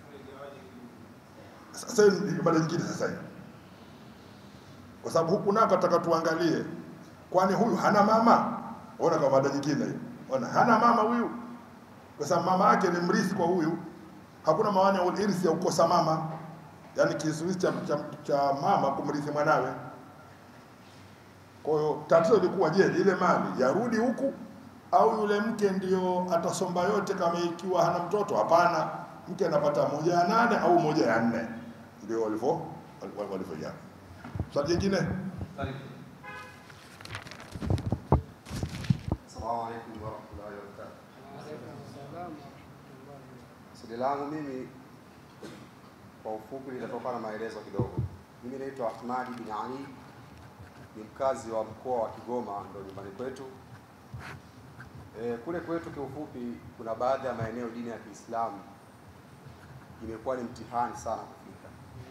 Sasa hiyo ni ibada nyingine sasa hiyo, kwa sababu huku nako nataka tuangalie, kwani huyu hana mama? Ona kama mada nyingine hiyo, ona hana mama huyu, kwa sababu mama yake ni mrithi kwa huyu. Hakuna maana ya urithi ya kukosa mama, yaani kizuizi cha, cha, cha mama kumrithi mwanawe. Kwa hiyo tatizo lilikuwa je, ile mali yarudi huku au yule mke ndio atasomba yote kama ikiwa hana mtoto? Hapana, mke anapata moja ya nane au moja ya nne, ndio walivyo walivyojaa. Swali jingine, Swali. Assalamu alaikum warahmatullahi wabarakatuh. Swali langu mimi kwa ufupi litatoka na maelezo kidogo. Mimi naitwa Ahmadi bin Ali, ni mkazi wa mkoa wa Kigoma, ndo nyumbani kwetu. E, kule kwetu kiufupi, kuna baadhi ya maeneo dini ya Kiislamu imekuwa ni mtihani sana kufika.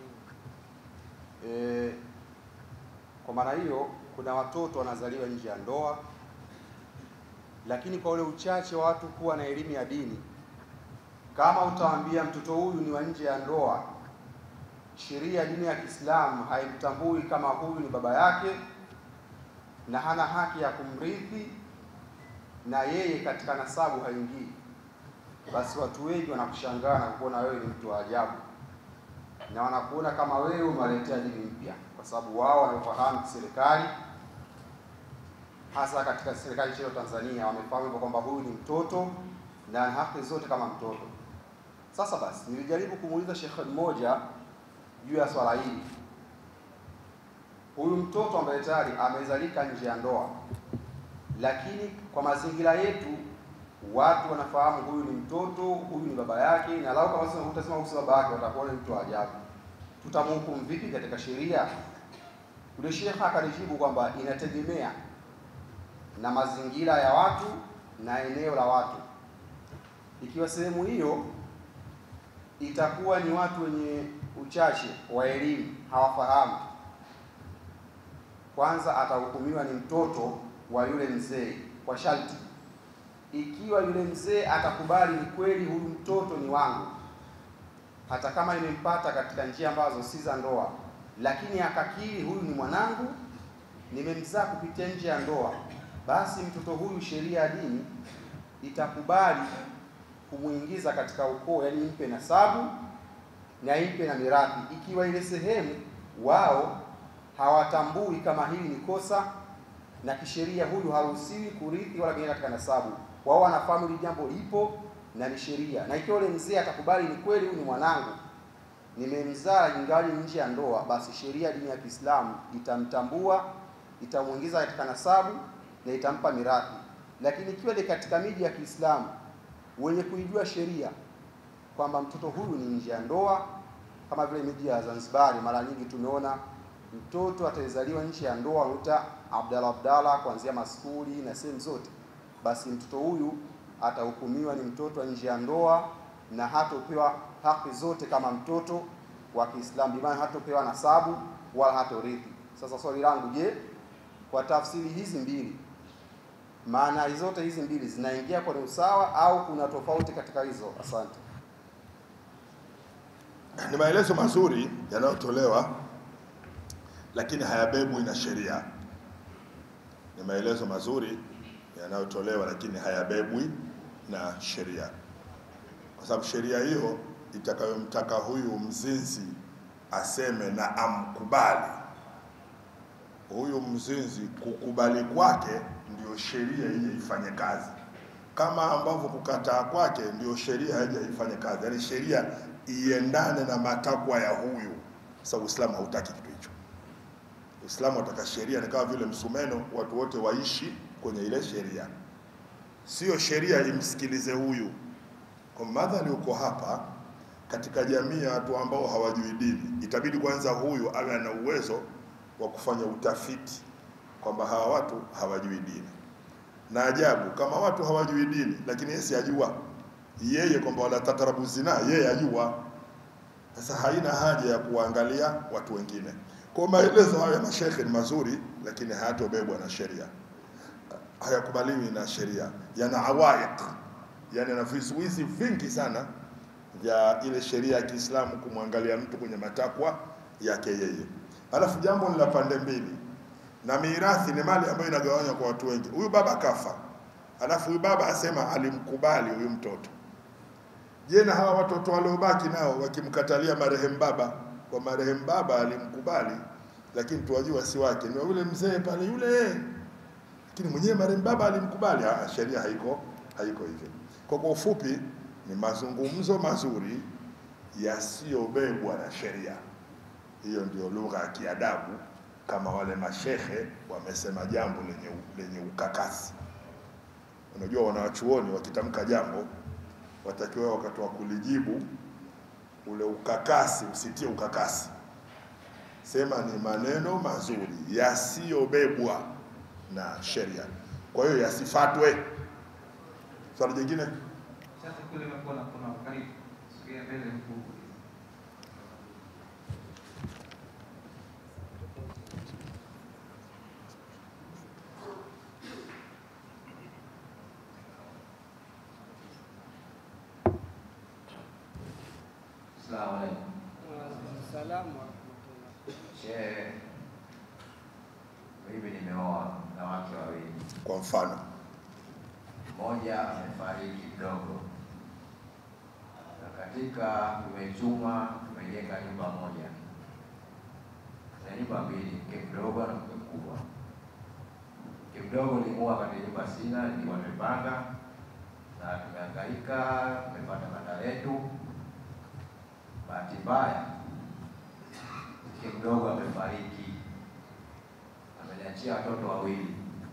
E, kwa maana hiyo kuna watoto wanazaliwa nje ya ndoa lakini kwa ule uchache wa watu kuwa na elimu ya dini, kama utawaambia mtoto huyu ni wa nje ya ndoa, sheria ya dini ya Kiislamu haimtambui kama huyu ni baba yake na hana haki ya kumrithi na yeye katika nasabu haingii, basi watu wengi wanakushangaa na kukuona wewe ni mtu wa ajabu, na wanakuona kama wewe umewaletea dini mpya, kwa sababu wao wanafahamu serikali hasa katika serikali nchini Tanzania wamefahamu hivyo kwamba huyu ni mtoto na ana haki zote kama mtoto. Sasa basi, nilijaribu kumuuliza shekhe mmoja juu ya swala hili. Huyu mtoto ambaye tayari amezalika nje ya ndoa, lakini kwa mazingira yetu watu wanafahamu huyu ni mtoto, huyu ni baba yake, na lau kama sasa utasema huyu si baba yake, watakuwa ni mtu wa ajabu. Tutamhukumu vipi katika sheria? Yule shekhe akanijibu kwamba inategemea na mazingira ya watu na eneo la watu. Ikiwa sehemu hiyo itakuwa ni watu wenye uchache wa elimu, hawafahamu, kwanza atahukumiwa ni mtoto wa yule mzee kwa sharti, ikiwa yule mzee atakubali ni kweli huyu mtoto ni wangu, hata kama imempata katika njia ambazo si za ndoa, lakini akakiri huyu ni mwanangu, nimemzaa kupitia nje ya ndoa, basi mtoto huyu sheria ya dini itakubali kumwingiza katika ukoo, yani impe nasabu na impe na mirathi, ikiwa ile sehemu wao hawatambui kama hili ni kosa na kisheria huyu haruhusiwi kurithi wala kuingia katika nasabu. Wao wanafahamu hili jambo lipo na ni sheria, na ikiwa ule mzee atakubali ni kweli huyu ni mwanangu, nimemzaa ingali nje ya ndoa, basi sheria dini ya Kiislamu itamtambua, itamwingiza katika nasabu na itampa mirathi. Lakini ikiwa ni katika miji ya Kiislamu wenye kuijua sheria kwamba mtoto huyu ni nje ya ndoa, kama vile miji ya Zanzibari, mara nyingi tumeona mtoto atazaliwa nje ya ndoa, uta Abdalla Abdalla kuanzia maskuli na sehemu zote, basi mtoto huyu atahukumiwa ni mtoto wa nje ya ndoa na hatopewa haki zote kama mtoto wa Kiislamu, bi maana hatopewa nasabu wala hatorithi. Sasa swali langu, je, kwa tafsiri hizi mbili maana zote hizi mbili zinaingia kwenye usawa au kuna tofauti katika hizo? Asante. ni maelezo mazuri yanayotolewa, lakini hayabebwi na sheria. Ni maelezo mazuri yanayotolewa, lakini hayabebwi na sheria, kwa sababu sheria hiyo itakayomtaka huyu mzinzi aseme na amkubali huyu mzinzi, kukubali kwake ndio sheria ije ifanye kazi, kama ambavyo kukataa kwake ndio sheria haija ifanye kazi, yaani sheria iendane na matakwa ya huyu. Sasa Uislamu hautaki kitu hicho. Uislamu unataka sheria ni kama vile msumeno, watu wote waishi kwenye ile sheria, sio sheria imsikilize huyu. Kwa madhali uko hapa katika jamii ya watu ambao hawajui dini, itabidi kwanza huyu awe ana uwezo wa kufanya utafiti kwamba hawa watu hawajui dini. na ajabu kama watu hawajui dini, lakini yeye si ajua yeye kwamba wala takrabu zina, yeye ajua. Sasa haina haja ya kuwaangalia watu wengine. Kwa maelezo haya ya mashekhe ni mazuri, lakini hayatobebwa na sheria, hayakubaliwi na sheria, yana awaiq, yani yana vizuizi vingi sana vya ile sheria ya Kiislamu kumwangalia mtu kwenye matakwa yake yeye. Alafu jambo ni la pande mbili, na mirathi ni mali ambayo inagawanywa kwa watu wengi. Huyu baba kafa, alafu huyu baba asema alimkubali huyu mtoto. Je, na hawa watoto waliobaki nao wakimkatalia marehemu baba, kwa marehemu baba alimkubali, lakini tuwajua si wake, ni wa yule mzee pale yule, lakini mwenyewe marehemu baba alimkubali. Ah, sheria haiko haiko hivyo. Kwa kwa ufupi, ni mazungumzo mazuri yasiyobebwa na sheria. Hiyo ndio lugha ya kiadabu, kama wale mashehe wamesema jambo lenye, lenye ukakasi. Unajua, wanawachuoni wakitamka jambo watakiwa wakati wa kulijibu ule ukakasi usitie ukakasi, sema ni maneno mazuri yasiyobebwa na sheria, kwa hiyo yasifatwe. Swali jingine Sasa kule imekuwa na kuna karibu. Sogea mbele mkuu. Asalamu alaikum. Salamu warahmatullah. Shehe, mimi nimeoa na wake wawili, kwa mfano mmoja amefariki kidogo, na katika tumechuma tumejenga nyumba moja na nyumba mbili, mke mdogo na mke mkubwa. Mke mdogo nimuoa katika nyumba sina, nilikuwa nimepanga na tumehangaika, tumepata banda letu. Bahati mbaya mke mdogo amefariki, ameniachia watoto wawili.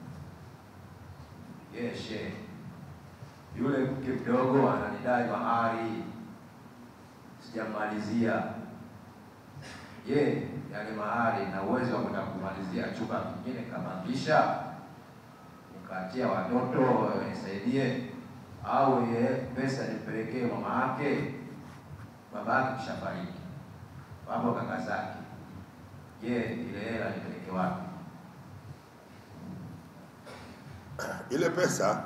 Ye shehe, yule mke mdogo ananidai mahari, sijamalizia. Je, yale mahari na uwezo wa kwenda kumalizia chumba kingine kapangisha nikaachia watoto wanisaidie, au ye pesa nimpelekee mama yake? Baba yake kishafariki, wapo kaka zake. Je, ile hela nipeleke wapi? ile pesa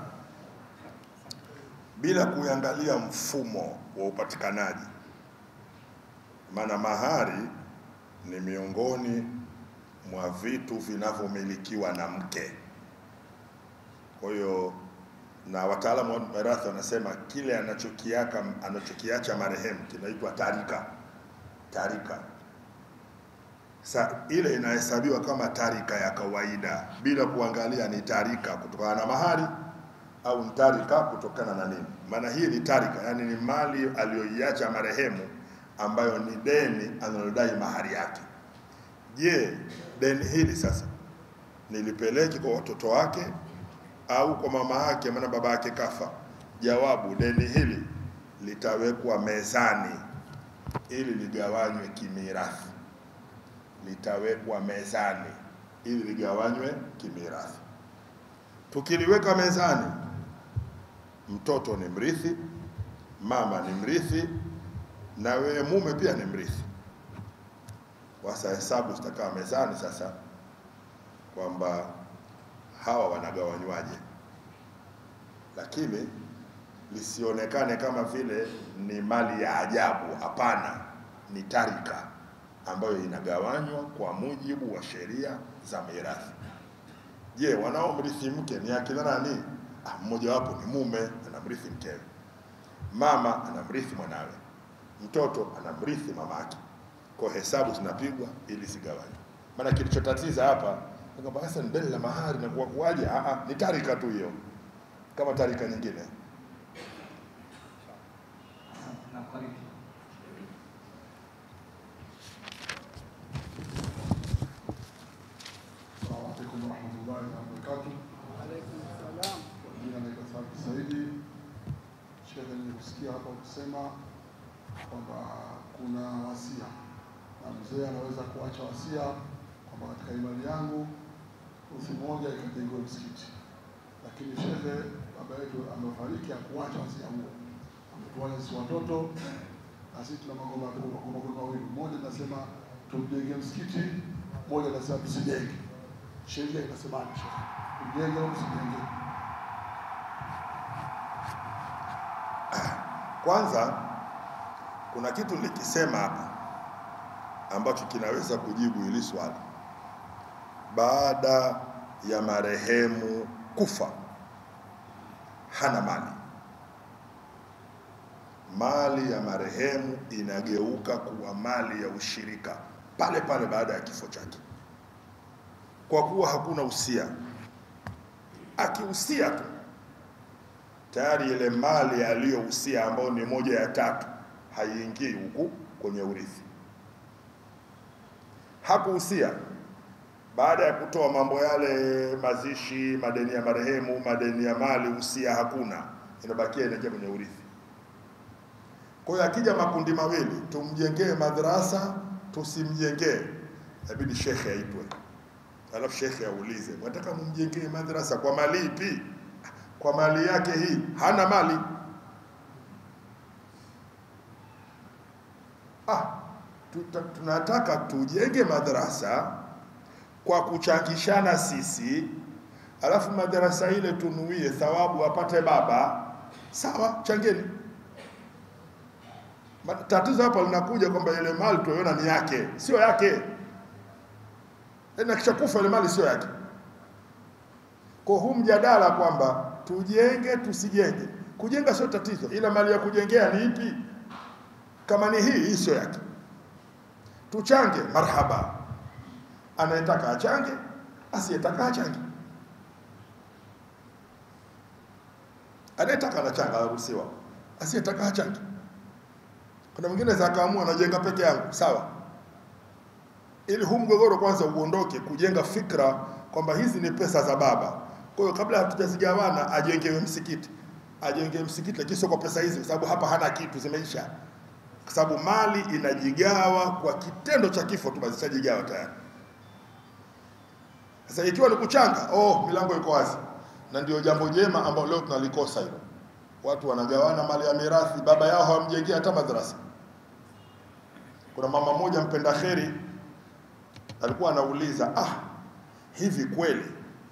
bila kuangalia mfumo wa upatikanaji, maana mahari ni miongoni mwa vitu vinavyomilikiwa na mke. Kwa hiyo na wataalamu wa mirathi wanasema kile anachokiaka anachokiacha marehemu kinaitwa tarika. Tarika sa ile inahesabiwa kama tarika ya kawaida bila kuangalia ni tarika kutokana na mahari au ni tarika kutokana na nini. Maana hii ni tarika, yani ni mali aliyoiacha marehemu ambayo ni deni analodai mahari yake. Je, deni hili sasa nilipeleke kwa watoto wake au kwa mama yake, maana baba yake kafa? Jawabu, deni hili litawekwa mezani ili ligawanywe kimirathi litawekwa mezani ili ligawanywe kimirathi. Tukiliweka mezani, mtoto ni mrithi, mama ni mrithi, na wewe mume pia ni mrithi. Sasa hesabu zitakaa mezani sasa kwamba hawa wanagawanywaje, lakini lisionekane kama vile ni mali ya ajabu. Hapana, ni tarika ambayo inagawanywa kwa mujibu wa sheria za mirathi. Je, wanaomrithi mke ni akina nani? Ah, mmojawapo ni mume anamrithi mkewe, mama anamrithi mwanawe, mtoto anamrithi mamake. Kwa hesabu zinapigwa ili zigawanywe. Maana kilichotatiza hapa ni kwamba sasa ni deni la mahari na kuwa kuwaje? Ah, ah, ni tarika tu hiyo, kama tarika nyingine. Na karibu. Assalamu alaikum warahmatullahi wabarakatuh. Alaikum salam. Kwa jina naitwa Thabit Saidi. Shehe, nilikusikia hapa ukisema kwamba kuna wasia na mzee anaweza kuacha wasia kwamba katika imani yangu uthi moja ikajengewa msikiti, lakini shekhe baba yetu amefariki, akuacha wasia huo, ametuacha sisi watoto, na sisi tuna magoma magoma mawili, moja nasema tumjenge msikiti, moja nasema tusijenge. Sheria inasemaje shekhe? Tujenge au tusijenge? Kwanza kuna kitu nilikisema hapa ambacho kinaweza kujibu hili swali. Baada ya marehemu kufa, hana mali. Mali ya marehemu inageuka kuwa mali ya ushirika pale pale baada ya kifo chake, kwa kuwa hakuna usia. Akiusia tu tayari ile mali aliyohusia ambayo ni moja ya tatu haiingii huku kwenye urithi. Hakuhusia baada ya kutoa mambo yale, mazishi, madeni ya marehemu, madeni ya mali, usia hakuna, inabakia inaingia kwenye urithi. Kwa hiyo akija makundi mawili, tumjengee madrasa, tusimjengee, inabidi shekhe aitwe, alafu shekhe aulize, mwataka mumjengee madrasa kwa mali ipi? kwa mali yake hii, hana mali. Ah, tuta, tunataka tujenge madarasa kwa kuchangishana sisi, alafu madarasa ile tunuie thawabu apate baba. Sawa, changeni. Ma- Tatizo hapa linakuja kwamba ile mali tuiona ni yake, sio yake. Na kisha kufa ile mali sio yake. Kwa huu mjadala kwamba tujenge tusijenge, kujenga sio tatizo, ila mali ya kujengea ni ipi? Kama ni hii, hii sio yake. Tuchange, marhaba. Anayetaka achange, asiyetaka achange. Anayetaka anachanga, anaruhusiwa, asiyetaka achange. Kuna mwingine za kaamua anajenga peke yangu, sawa, ili huu mgogoro kwanza uondoke, kujenga fikra kwamba hizi ni pesa za baba. Kwa hiyo kabla hatujazigawana, ajengewe msikiti, ajenge msikiti, lakini sio kwa pesa hizi, kwa sababu hapa hana kitu, zimeisha. Kwa sababu mali inajigawa kwa kitendo cha kifo tu, basi zishajigawa tayari. Sasa ikiwa ni kuchanga, oh, milango iko wazi, na ndio jambo jema ambalo leo tunalikosa hilo. Watu wanagawana mali ya mirathi, baba yao hawamjengea hata madrasa. Kuna mama mmoja mpenda kheri alikuwa anauliza, ah, hivi kweli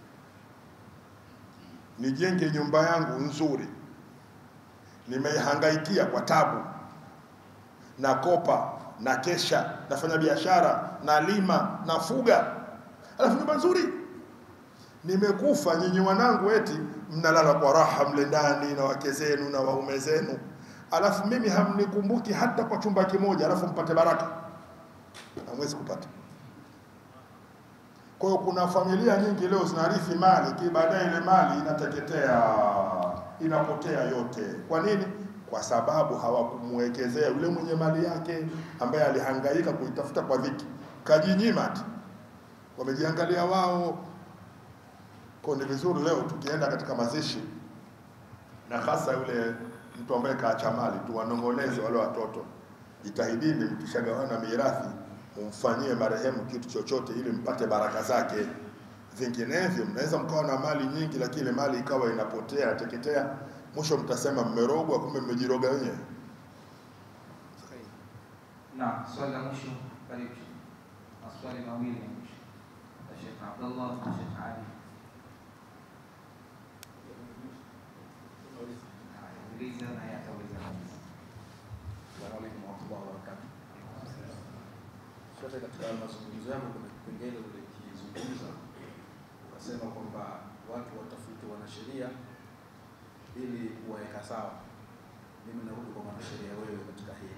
nijenge nyumba yangu nzuri, nimeihangaikia kwa tabu, nakopa, na kesha, nafanya biashara, nalima, nafuga, alafu nyumba nzuri, nimekufa, nyinyi wanangu eti mnalala kwa raha mle ndani na wake zenu na waume zenu, alafu mimi hamnikumbuki hata kwa chumba kimoja, alafu mpate baraka, hamwezi kupata. Kwa hiyo kuna familia nyingi leo zinarithi mali, ki baadaye ile mali inateketea, inapotea yote. Kwa nini? Kwa sababu hawakumwekezea yule mwenye mali yake ambaye alihangaika kuitafuta kwa dhiki, kajinyima tu, wamejiangalia wao. Kwa ni vizuri leo tukienda katika mazishi, na hasa yule mtu ambaye kaacha mali, tuwanong'oneze wale watoto, jitahidini mkishagawana mirathi mumfanyie marehemu kitu chochote ili mpate baraka zake. Vinginevyo mnaweza mkawa na mali nyingi, lakini ile mali ikawa inapotea inateketea, mwisho mtasema mmerogwa, kumbe mmejiroga wenyewe. Na swali la mwisho, karibu. Maswali mawili ya mwisho, la Sheikh Abdullah na Sheikh Ali. Haya, Uliza na yeye atauliza. Assalamu alaikum warahmatullahi wabarakatuh. Sote katika mazungumzo yangu kuna kipengele ulikizungumza ukasema kwamba watu watafute wanasheria ili kuwaweka sawa. Mimi narudi kwa mwanasheria wewe katika hili.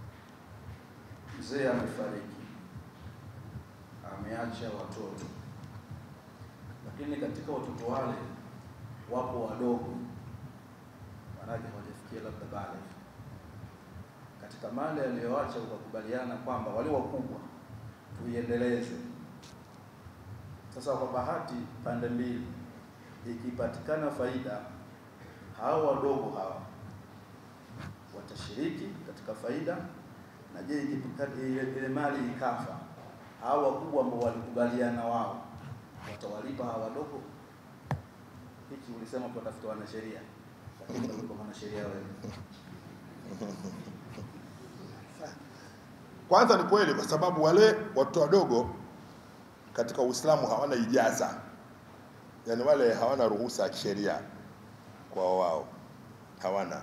Mzee amefariki, ameacha watoto, lakini katika watoto wale wapo wadogo, maanake hawajafikia labda bale katika mali aliyoacha ukakubaliana kwamba wale wakubwa tuiendeleze. Sasa kwa bahati pande mbili, ikipatikana faida, hao wadogo hawa watashiriki katika faida, na je, ikipika- ile ile mali ikafa, hao wakubwa ambao walikubaliana wao watawalipa hawa wadogo? hichi ulisema tuwatafuta wanasheria, lakini ndio mwanasheria wewe. Kwanza ni kweli, kwa sababu wale watoto wadogo katika Uislamu hawana ijaza, yaani wale hawana ruhusa ya kisheria kwa wao, hawana.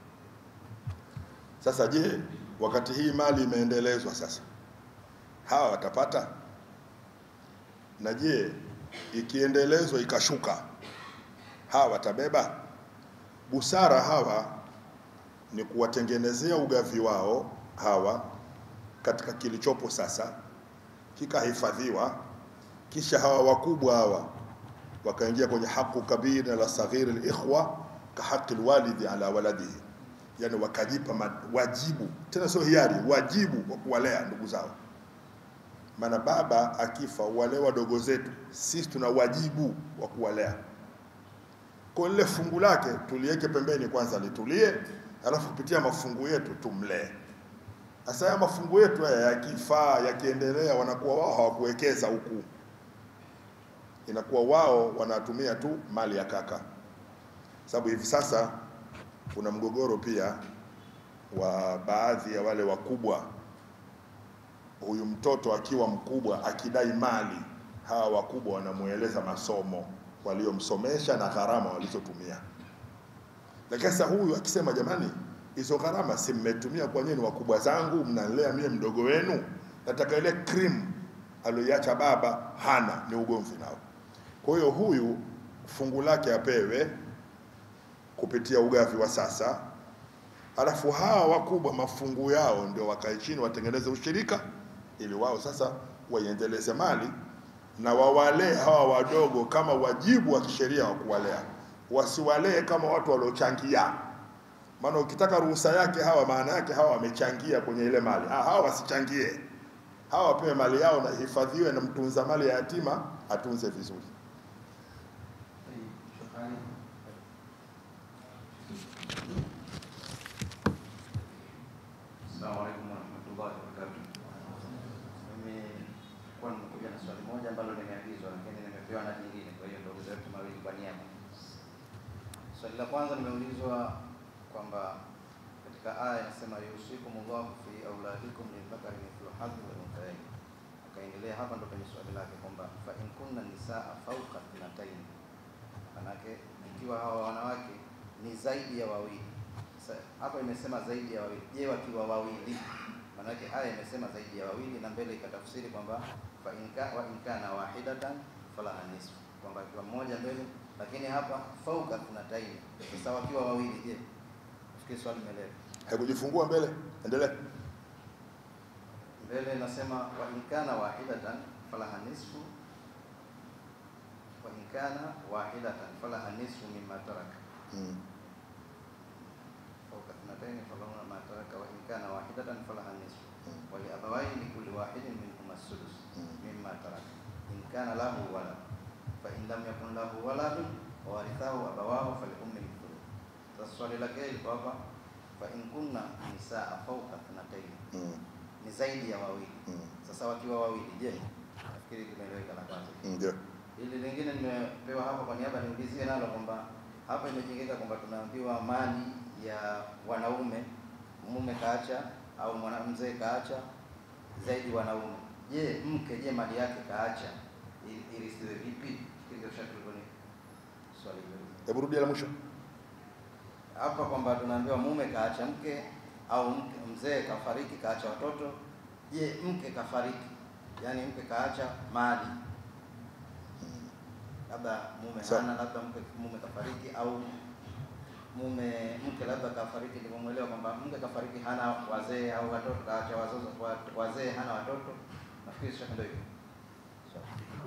Sasa je, wakati hii mali imeendelezwa sasa, hawa watapata? Na je, ikiendelezwa ikashuka, hawa watabeba? Busara hawa ni kuwatengenezea ugavi wao hawa katika kilichopo sasa kikahifadhiwa, kisha hawa wakubwa hawa wakaingia kwenye haqu kabir la saghir alikhwa ka haqi alwalidi ala waladihi, yani wakajipa ma- wajibu, tena sio hiari, wajibu wa kuwalea ndugu zao. Maana baba akifa, wale wadogo zetu, sisi tuna wajibu wa kuwalea. Kwa lile fungu lake tuliweke pembeni kwanza, litulie, alafu kupitia mafungu yetu tumlee. Sasa haya mafungu yetu haya yakifaa, yakiendelea, wanakuwa wao hawakuwekeza huku, inakuwa wao wanatumia tu mali ya kaka. Sababu hivi sasa kuna mgogoro pia wa baadhi ya wale wakubwa, huyu mtoto akiwa mkubwa akidai mali, hawa wakubwa wanamueleza masomo waliomsomesha na gharama walizotumia. Lakini sasa huyu akisema jamani, hizo gharama si mmetumia kwa nini? Wakubwa zangu mnalea mie mdogo wenu, nataka ile cream aliyoiacha baba hana, ni ugomvi nao. Kwa hiyo huyu fungu lake apewe kupitia ugavi wa sasa, alafu hawa wakubwa mafungu yao ndio wakae chini watengeneze ushirika, ili wao sasa waiendeleze mali na wawalee hawa wadogo kama wajibu wa kisheria wa kuwalea, wasiwalee kama watu waliochangia. Maana ukitaka ruhusa yake hawa, maana yake hawa wamechangia kwenye ile mali. Ah, hawa wasichangie, hawa wapewe mali yao na ihifadhiwe, na mtunza mali ya yatima atunze vizuri. Shukrani. Assalamu alaikum warahmatullahi wabarakatuh. Mimi kwa nimekuja na swali moja ambalo nimeagizwa, lakini nimepewa na jingine, kwa hiyo ndio zetu mawili kwa niaba. Swali la kwanza nimeulizwa kwamba katika aya inasema yusikumullahu fi auladikum lidhakari mithlu hadhi wal unthayayn. Akaendelea hapa ndo kwenye swali lake kwamba fa in kunna nisaa fawqa thnatayn, manake ikiwa hawa wanawake ni zaidi ya wawili. Sasa hapa imesema zaidi ya wawili, je, wakiwa wawili? Manake aya imesema zaidi ya wawili na mbele ikatafsiri kwamba fa in ka wa in kana wahidatan falaha nisfu, kwamba akiwa mmoja mbele, lakini hapa fauka thnatayn. Sasa wakiwa wawili, je? Nafikiri swali umeelewa. Haikujifungua mbele, endelea. mbele inasema wa in kana wahidatan falaha nisfu wa in kana wahidatan falaha nisfu mimma taraka Mm. fawqa thnatayn falahunna ma taraka wa in kana wahidatan falaha nisfu Mm. wa li abawayhi likulli wahidin minhuma as-sudus Mm. mimma taraka in kana lahu walad fa in lam yakun lahu waladun wa warithahu abawahu faliummi al-thuluth sasa swali lake liko hapa fa in kunna nisaa fawqa thnatayn Mm. ni zaidi ya wawili Mm. sasa wakiwa wawili, je, nafikiri tumeeleweka la kwanza. Mm, Ndio. Hili lingine nimepewa hapa kwa niaba niulizie nalo kwamba hapa imejengeka kwamba tunaambiwa mali ya wanaume, mume kaacha au mwanamzee kaacha zaidi wanaume. Je, mke, je mali yake kaacha ili- irisiwe vipi? Hilo shaka liko ni swali hilo Hebu rudia la mwisho. hapa kwamba tunaambiwa mume kaacha mke au mke, mzee kafariki kaacha watoto. Je, mke kafariki, yaani mke kaacha mali, labda mume Sawa. hana, labda mke mume kafariki au mume mke labda kafariki, nilivyomwelewa kwamba mke kafariki hana wazee au watoto, kaacha wazazi wa- wazee hana watoto. Nafikiri shaka ndio hivyo. Sawa.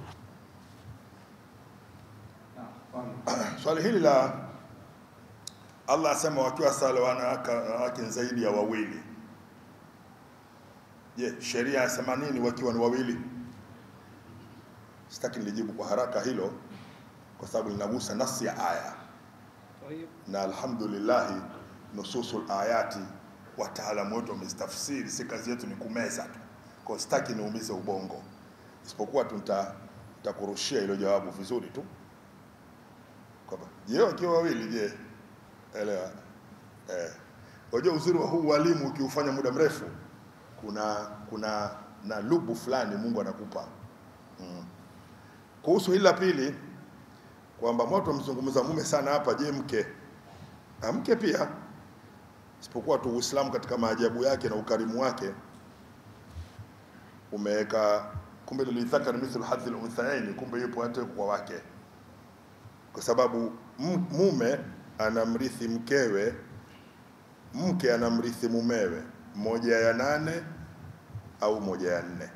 Naam, kwani Swali hili la Allah asema wakiwa sala wanawake wanawake zaidi ya wawili. Je, sheria yasema nini wakiwa ni wawili? Sitaki nilijibu kwa haraka hilo kwa sababu linagusa nafsi ya aya, طيب na alhamdulillah nususul ayati wataalamu wetu wamezitafsiri, si kazi yetu ni kumeza tu. Kwa hiyo sitaki niumize ubongo, isipokuwa tu nita- nitakurushia hilo jawabu vizuri tu kwamba je, wakiwa wawili, je, elewa eh. Unajua uzuri wa huu walimu ukiufanya muda mrefu, kuna kuna na lubu fulani Mungu anakupa mm. Kuhusu hili la pili kwamba watu wamzungumza mume sana hapa, je, mke na mke pia, isipokuwa tu Uislamu katika maajabu yake na ukarimu wake umeweka kumbe, lilithakari mithlu hadhi lunthayaini, kumbe yupo hata kwa wake, kwa sababu m- mume anamrithi mkewe, mke anamrithi mumewe, moja ya nane au moja ya nne.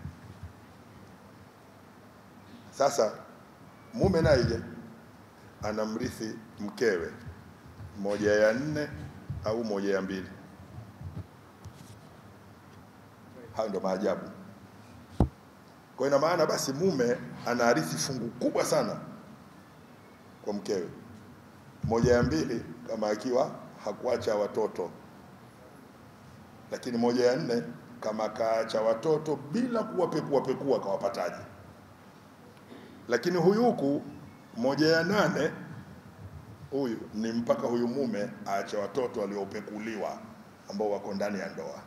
Sasa mume naye je, anamrithi mkewe moja ya nne au moja ya mbili. Hayo ndo maajabu. Kwa ina maana basi mume anaarithi fungu kubwa sana kwa mkewe, moja ya mbili kama akiwa hakuacha watoto, lakini moja ya nne kama kaacha watoto bila kuwapekua pekua kawapataje. Lakini huyu huku moja ya nane huyu ni mpaka huyu mume aache watoto waliopekuliwa ambao wako ndani ya ndoa.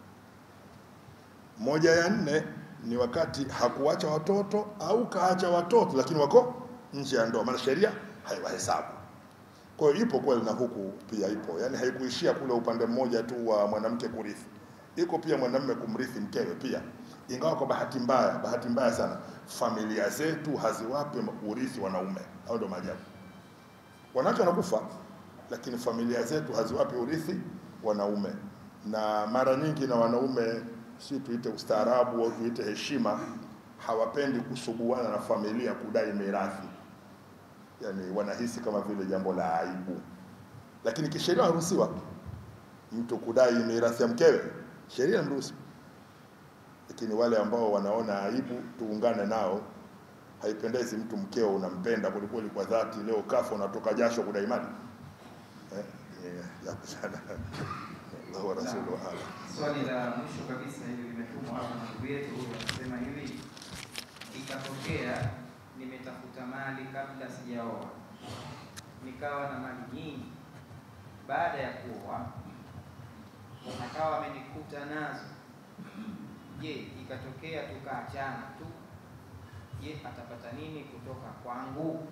Moja ya nne ni wakati hakuacha watoto au kaacha watoto lakini wako nje ya ndoa, maana sheria haiwahesabu. Kwa hiyo ipo kweli na huku pia ipo, yaani haikuishia kule upande mmoja tu wa mwanamke kurithi, iko pia mwanamume kumrithi mkewe pia, ingawa kwa bahati mbaya, bahati mbaya sana, familia zetu haziwape urithi wanaume. Hao ndio maajabu. Wanawake wanakufa, lakini familia zetu haziwapi urithi wanaume, na mara nyingi na wanaume, si tuite ustaarabu au tuite heshima, hawapendi kusuguana na familia kudai mirathi, yani wanahisi kama vile jambo la aibu, lakini kisheria wanaruhusiwa mtu kudai mirathi ya mkewe, sheria inamruhusu. Lakini wale ambao wanaona aibu, tuungane nao. Haipendezi mtu mkeo unampenda kwelikweli kwa dhati, leo kafa unatoka jasho kudai mali eh, eh, ya kusana Allahu wa rasuluhu a'lam. Swali la mwisho kabisa hili limetumwa hapa na ndugu yetu huyu, anasema hivi: ikatokea nimetafuta mali kabla sijaoa, nikawa na mali nyingi, baada ya kuoa akawa amenikuta nazo, je, ikatokea tukaachana tu, je, atapata nini kutoka kwangu?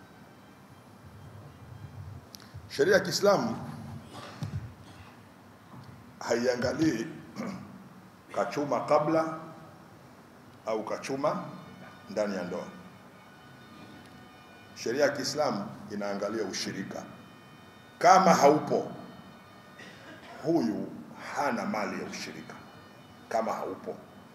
Sheria ya Kiislamu haiangalii kachuma kabla au kachuma ndani ya ndoa. Sheria ya Kiislamu inaangalia ushirika. Kama haupo, huyu hana mali ya ushirika, kama haupo.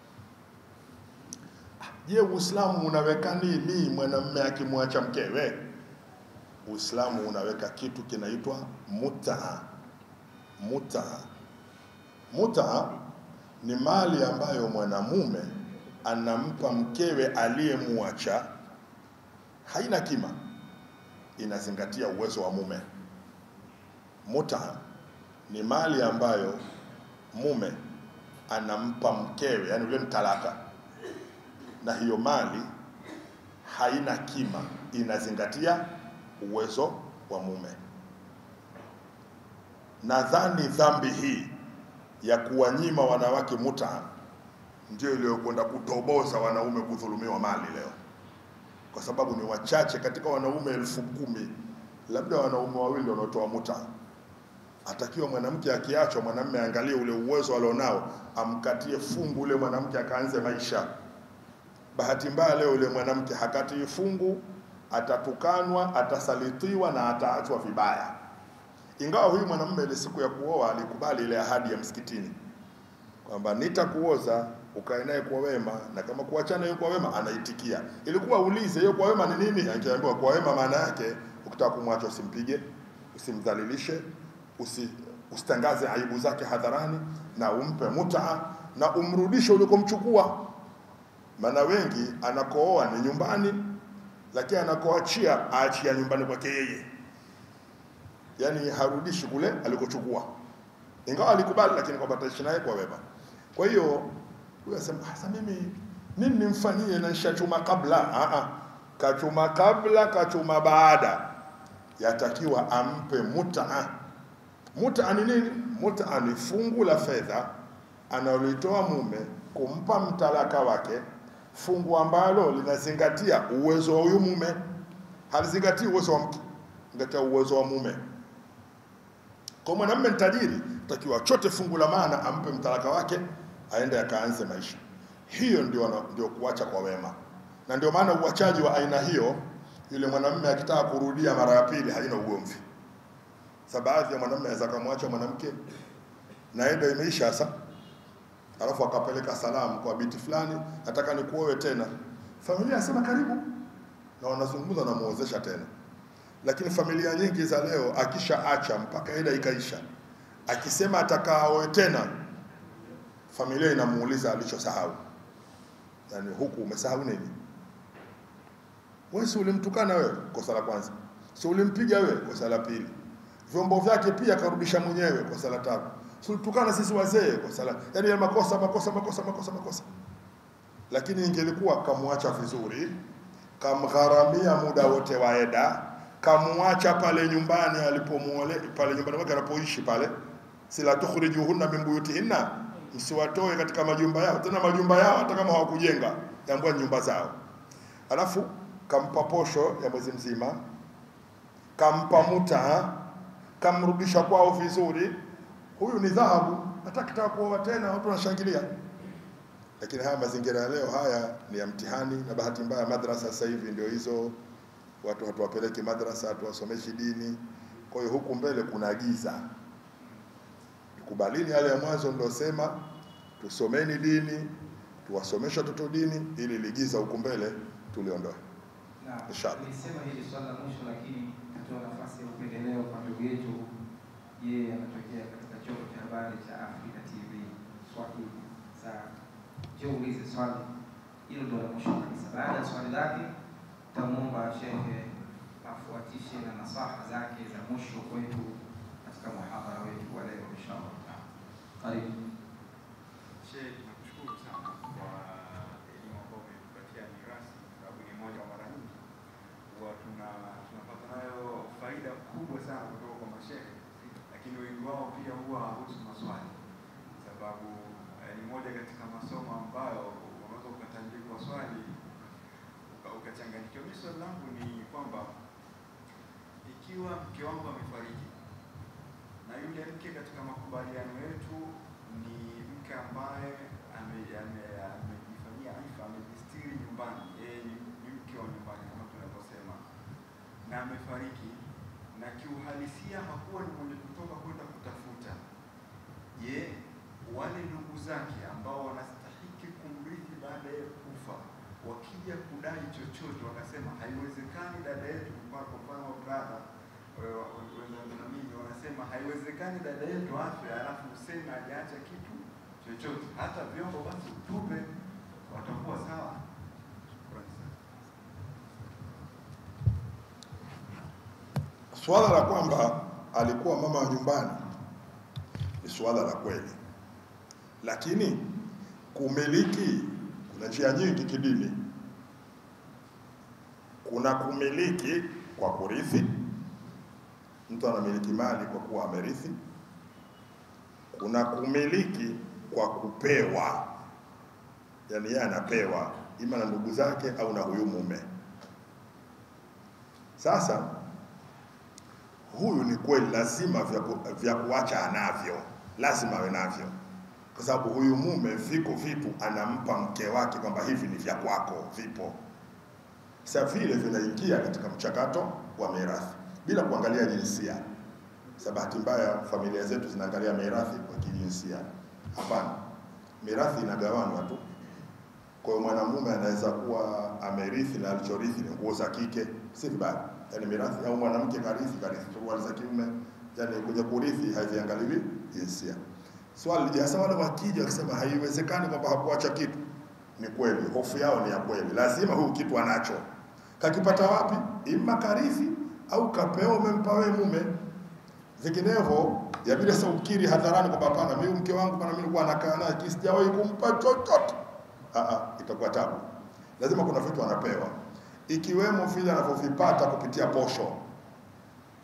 Je, Uislamu unaweka nini mwanamume akimwacha mkewe? Uislamu unaweka kitu kinaitwa mutaa. Mutaa, mutaa ni mali ambayo mwanamume anampa mkewe aliyemwacha, haina kima, inazingatia uwezo wa mume. Mutaa ni mali ambayo mume anampa mkewe, yani ule mtalaka, na hiyo mali haina kima, inazingatia uwezo wa mume. Nadhani dhambi hii ya kuwanyima wanawake muta ndio iliyokwenda kutoboza wanaume kudhulumiwa mali leo, kwa sababu ni wachache katika wanaume elfu kumi labda wanaume wawili wanaotoa muta. Atakiwa mwanamke akiachwa, mwanamume aangalie ule uwezo alionao, amkatie fungu ule mwanamke akaanze maisha. Bahati mbaya leo ule mwanamke hakatii fungu, atatukanwa, atasalitiwa na ataachwa vibaya. Ingawa huyu mwanamume ile siku ya kuoa alikubali ile ahadi ya msikitini kwamba nitakuoza ukae naye kwa wema, na kama kuachana hiyo kwa wema, anaitikia. Ilikuwa ulize hiyo kwa wema ni nini? Angeambiwa kwa wema maana yake ukitaka kumwacha usimpige, usimdhalilishe, usi, usitangaze aibu zake hadharani, na umpe mutaa na umrudishe ulikomchukua. Maana wengi anakooa ni nyumbani, lakini anakoachia aachia nyumbani kwake yeye, yaani harudishi kule alikochukua, ingawa alikubali, lakini kwamba ataishi naye kwa wema. Kwa hiyo huyo asema sasa, mimi nini nimfanyie na nishachuma kabla? Ah, ah, kachuma kabla, kachuma baada. yatakiwa ampe mutaa. Mutaa ni nini? Mutaa ni fungu la fedha analolitoa mume kumpa mtalaka wake, fungu ambalo linazingatia uwezo wa huyu mume, halizingatii uwezo wa mke, zingatia uwezo wa mume. Kwa mwanamume ni tajiri, takiwa chote fungu la maana ampe mtalaka wake, aende akaanze maisha. Hiyo ndio, ndio kuacha kwa wema, na ndio maana uachaji wa aina hiyo, yule mwanamume akitaka kurudia mara ya pili haina ugomvi. Sa baadhi ya mwanamume anaweza kumwacha mwanamke na endo imeisha sasa, alafu akapeleka salamu kwa binti fulani, nataka nikuoe tena. Familia anasema karibu, na wanazungumza na muozesha tena. Lakini familia nyingi za leo, akishaacha mpaka ida ikaisha, akisema atakaa aoe tena, familia inamuuliza alichosahau, yaani huku umesahau nini? Wewe si ulimtukana wewe, kosa la kwanza. Si ulimpiga wewe, kosa la pili. Vyombo vyake pia karudisha mwenyewe, kosa la tatu. Si ulitukana sisi wazee, kosa la yaani ya makosa makosa makosa makosa makosa. Lakini ingelikuwa kamwacha vizuri, kamgharamia muda wote wa eda, kamwacha pale nyumbani alipomuole pale nyumbani mwake anapoishi pale, sila tukhrijuhunna min buyutihinna, msiwatoe katika majumba yao, tena majumba yao hata kama hawakujenga, tambua nyumba zao. Alafu kampa posho ya mwezi mzima, kampa muta, kamrudisha kwao vizuri. Huyu ni dhahabu, hata kitaka kuoa tena watu wanashangilia. Lakini haya mazingira ya leo haya ni ya mtihani, na bahati mbaya madrasa sasa hivi ndio hizo, watu hatuwapeleki madrasa, hatuwasomeshi dini. Kwa hiyo huku mbele kuna giza. Tukubalini yale ya mwanzo nilosema, tusomeni dini, tuwasomeshe watoto dini, ili ligiza huku mbele tuliondoe. Na Inshallah. nilisema hili swali la mwisho, lakini natoa nafasi ya upendeleo kwa ndugu yetu, yeye anatokea katika chombo cha habari cha Africa TV Swahili. Sasa je, uulize swali hilo, ndo la mwisho kabisa. Baada ya swali lake, tamwomba shehe afuatishe na nasaha zake za mwisho kwetu katika muhadhara wetu wa leo, inshallah. Karibu. Sheikh, nakushukuru sana kwa elimu ambayo umetupatia ni rasmi, kwa sababu ni moja wa mara nyingi huwa tuna tunapata nayo faida kubwa sana kutoka kwa mashehe, lakini wengi wao pia huwa hawahusu maswali, sababu eh, ni moja katika masomo ambayo unaweza ukatandikwa swali uka- ukachanganyikiwa. Mimi swali langu ni kwamba ikiwa mke wangu amefariki na yule mke katika makubaliano yetu ni mke ambaye ame- ame- amejifanyia ifa, amejistiri nyumbani, yeye ni ni mke wa nyumbani kama tunavyosema, na amefariki, na kiuhalisia hakuwa ni mwenye kutoka kwenda kutafuta. Je, wale ndugu zake ambao wanastahiki kumrithi baada ya kufa wakija kudai chochote, wakasema haiwezekani dada yetu, kwa kwa mfano brother wenzangu na mimi wanasema haiwezekani dada yetu afe alafu useme hajaacha kitu chochote, hata vyombo basi utupe, watakuwa sawa. Shukrani sana. Swala la kwamba alikuwa mama wa nyumbani ni swala la kweli, lakini kumiliki, kuna njia nyingi kidini. Kuna kumiliki kwa kurithi, mtu anamiliki mali kwa kuwa amerithi. Kuna kumiliki kwa kupewa, yaani yeye anapewa ima na ndugu zake au na huyu mume. Sasa huyu ni kweli, lazima vya, ku, vya kuacha anavyo, lazima awe navyo, kwa sababu huyu mume viko vitu anampa mke wake kwamba hivi ni vya kwako, vipo sasa vile vinaingia katika mchakato wa mirathi bila kuangalia jinsia. Sasa bahati mbaya familia zetu zinaangalia mirathi kwa kijinsia. Hapana, mirathi inagawanwa tu. Kwa hiyo mwanamume anaweza kuwa amerithi na alichorithi ni nguo za kike, si vibaya. Yaani mirathi au mwanamke karithi karithi suruali za kiume, yaani kwenye kurithi haviangaliwi jinsia. Swali lija sasa, wale wakija wakisema haiwezekani kwamba hakuacha kitu, ni kweli, hofu yao ni ya kweli, lazima huyu kitu anacho. Kakipata wapi? Ima karithi au kapewa, umempa wewe mume. Vinginevyo yabidi sasa ukiri hadharani kwamba hapana, mimi mke wangu bana, mimi nilikuwa nakaa naye kisi sijawahi kumpa chochote. Ah ah, itakuwa tabu. Lazima kuna vitu anapewa, ikiwemo vile anavyovipata kupitia posho.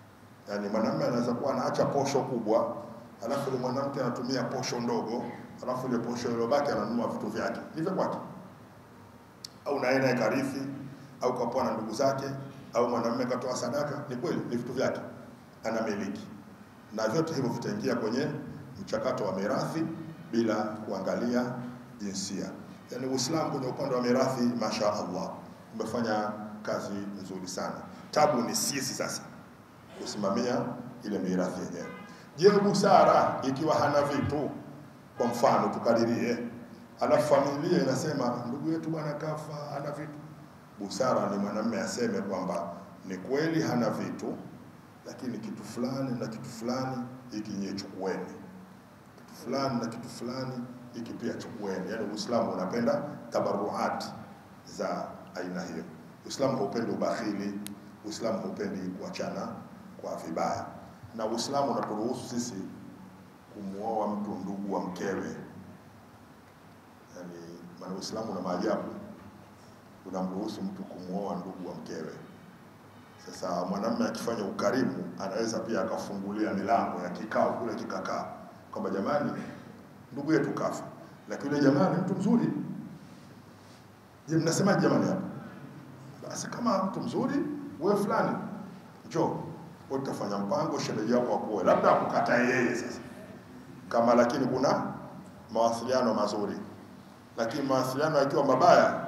Yaani mwanamume anaweza kuwa anaacha posho kubwa, alafu yule mwanamke anatumia posho ndogo, alafu ile posho iliyobaki ananunua vitu vyake, ni vya kwake, au naye naye karithi, au kapoa na ndugu zake, au mwanamume katoa sadaka, ni kweli, ni vitu vyake, anamiliki, na vyote hivyo vitaingia kwenye mchakato wa mirathi bila kuangalia jinsia. Yaani Uislamu kwenye upande wa mirathi, masha Allah, umefanya kazi nzuri sana. Tabu ni sisi sasa kusimamia ile mirathi yenyewe. Je, busara ikiwa hana vitu, kwa mfano tukadirie, alafu familia inasema ndugu yetu bwana kafa, hana vitu. Busara ni mwanamume aseme kwamba ni kweli hana vitu, lakini kitu fulani na kitu fulani hiki nyie chukueni, kitu fulani na kitu fulani hiki pia chukueni. Yaani Uislamu unapenda tabaruat za aina hiyo. Uislamu haupendi ubakhili, Uislamu haupendi kuachana kwa vibaya, na Uislamu unaturuhusu sisi kumwoa mtu ndugu wa mkewe. Yani, maana Uislamu una maajabu, unamruhusu mtu kumwoa ndugu wa mkewe. Sasa mwanamume akifanya ukarimu, anaweza pia akafungulia milango ya kikao kule kikakaa, kwamba jamani, ndugu yetu kafa, lakini yule jamani mtu mzuri. Je, mnasemaje jamani hapa? Basi kama mtu mzuri, wewe fulani njoo wewe utafanya mpango sherehe yako akuoe, labda akukatae yeye sasa, kama lakini kuna mawasiliano mazuri, lakini mawasiliano yakiwa mabaya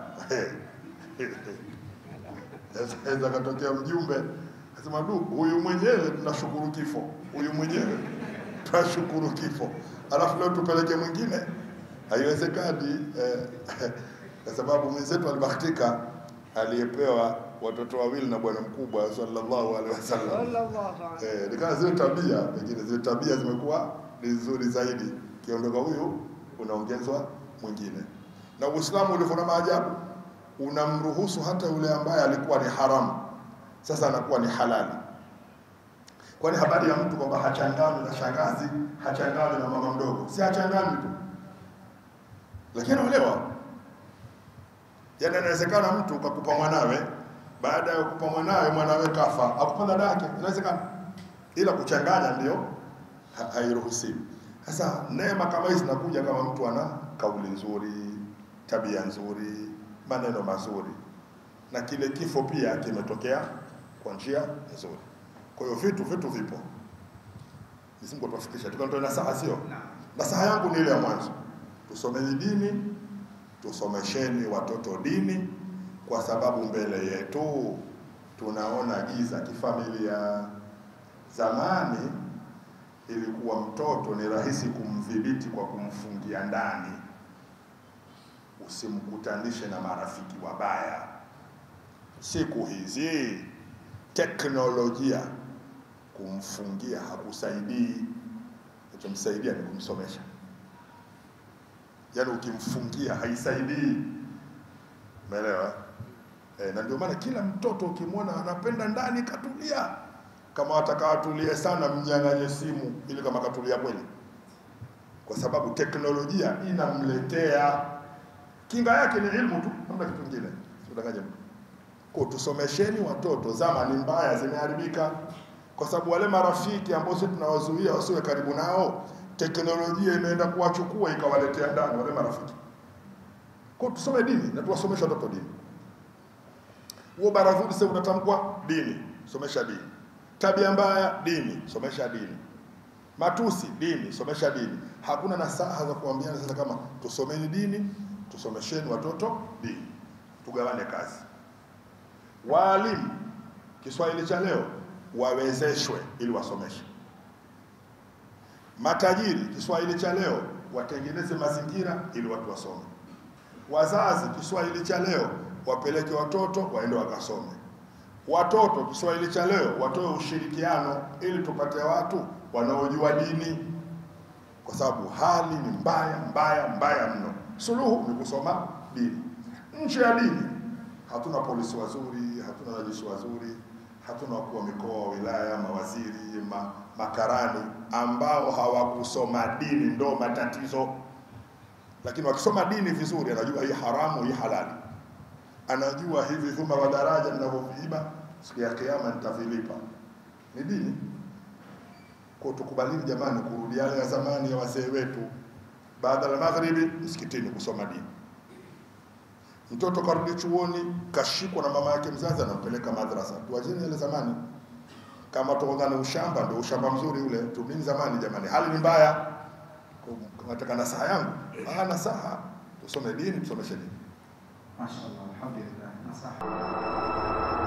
aweza katokea mjumbe asema du, huyu mwenyewe tunashukuru kifo, huyu mwenyewe tunashukuru kifo, alafu leo tupeleke mwingine, haiwezekani eh, kwa sababu mwenzetu alibahatika aliyepewa watoto wawili na bwana mkubwa sallallahu alaihi wasallam. Sallallahu alaihi Eh, nikana zile tabia pengine zile tabia zimekuwa ni nzuri zaidi, kiondoka huyu unaongezwa mwingine. Na Uislamu ulivyo na maajabu, unamruhusu hata yule ambaye alikuwa ni haramu, sasa anakuwa ni halali. Kwani habari ya mtu kwamba hachangani na shangazi, hachangani na mama mdogo, si hachangani tu, lakini anaolewa. Yaani inawezekana mtu ukakupa mwanawe, baada ya kukupa mwanawe, mwanawe kafa, akupa dada yake, inawezekana, ila kuchanganya ndio ha- hairuhusiwi. Sasa neema kama hizi zinakuja kama mtu ana kauli nzuri, tabia nzuri, maneno mazuri, na kile kifo pia kimetokea kwa njia nzuri. Kwa hiyo vitu vitu vipo, Mwenyezi Mungu atuwafikishe. Tukanitoa nasaha, sio nasaha yangu ni ile ya mwanzo, tusomeni dini, tusomesheni watoto dini, kwa sababu mbele yetu tunaona giza kifamilia. Zamani ilikuwa mtoto ni rahisi kumdhibiti kwa kumfungia ndani, usimkutanishe na marafiki wabaya. Siku hizi teknolojia kumfungia hakusaidii, kinachomsaidia ni kumsomesha. Yaani ukimfungia haisaidii, umeelewa? E, na ndio maana kila mtoto ukimwona anapenda ndani katulia, kama wataka atulie sana, mnyang'anye simu ili kama katulia kweli, kwa sababu teknolojia inamletea kinga yake ni ilmu tu, hamna kitu kingine. Usidanganye mtu. Kwa tusomesheni watoto, zama ni mbaya, zimeharibika kwa sababu wale marafiki ambao sisi tunawazuia wasiwe karibu nao, teknolojia imeenda kuwachukua ikawaletea ndani wale marafiki. Kwa tusome dini na tuwasomeshe watoto dini. Huo baradhuli sasa unatamkwa dini, somesha dini. Tabia mbaya dini, somesha dini. Matusi dini, somesha dini. Hakuna nasaha za kuambiana sasa kama tusomeni dini, tusomesheni watoto dini, tugawane kazi. Waalimu Kiswahili cha leo wawezeshwe ili wasomeshe. Matajiri Kiswahili cha leo watengeneze mazingira ili watu wasome. Wazazi Kiswahili cha leo wapeleke watoto waende wakasome. Watoto Kiswahili cha leo watoe ushirikiano ili tupate watu wanaojua dini, kwa sababu hali ni mbaya mbaya mbaya mno. Suluhu ni kusoma dini. Nje ya dini hatuna polisi wazuri, hatuna wanajeshi wazuri, hatuna wakuu wa mikoa, wilaya, mawaziri, ma, makarani ambao hawakusoma dini, ndo matatizo. Lakini wakisoma dini vizuri, anajua hii haramu, hii halali, anajua hivi vyuma vya daraja ninavyoviiba siku ya Kiyama nitavilipa. Ni dini. Kwa tukubalini jamani, kurudi yale ya zamani ya wazee wetu, baada ya magharibi msikitini kusoma dini. Mtoto karudi chuoni, kashikwa na mama yake mzazi, anampeleka madrasa. Tuacheni yale zamani. Kama tuongane ushamba, ndio ushamba mzuri ule. Tumini zamani jamani, hali ni mbaya. Kwa- Nataka nasaha yangu, ah, nasaha tusome dini, tusomeshe dini. Mashaallah, alhamdulillah. Nasaha.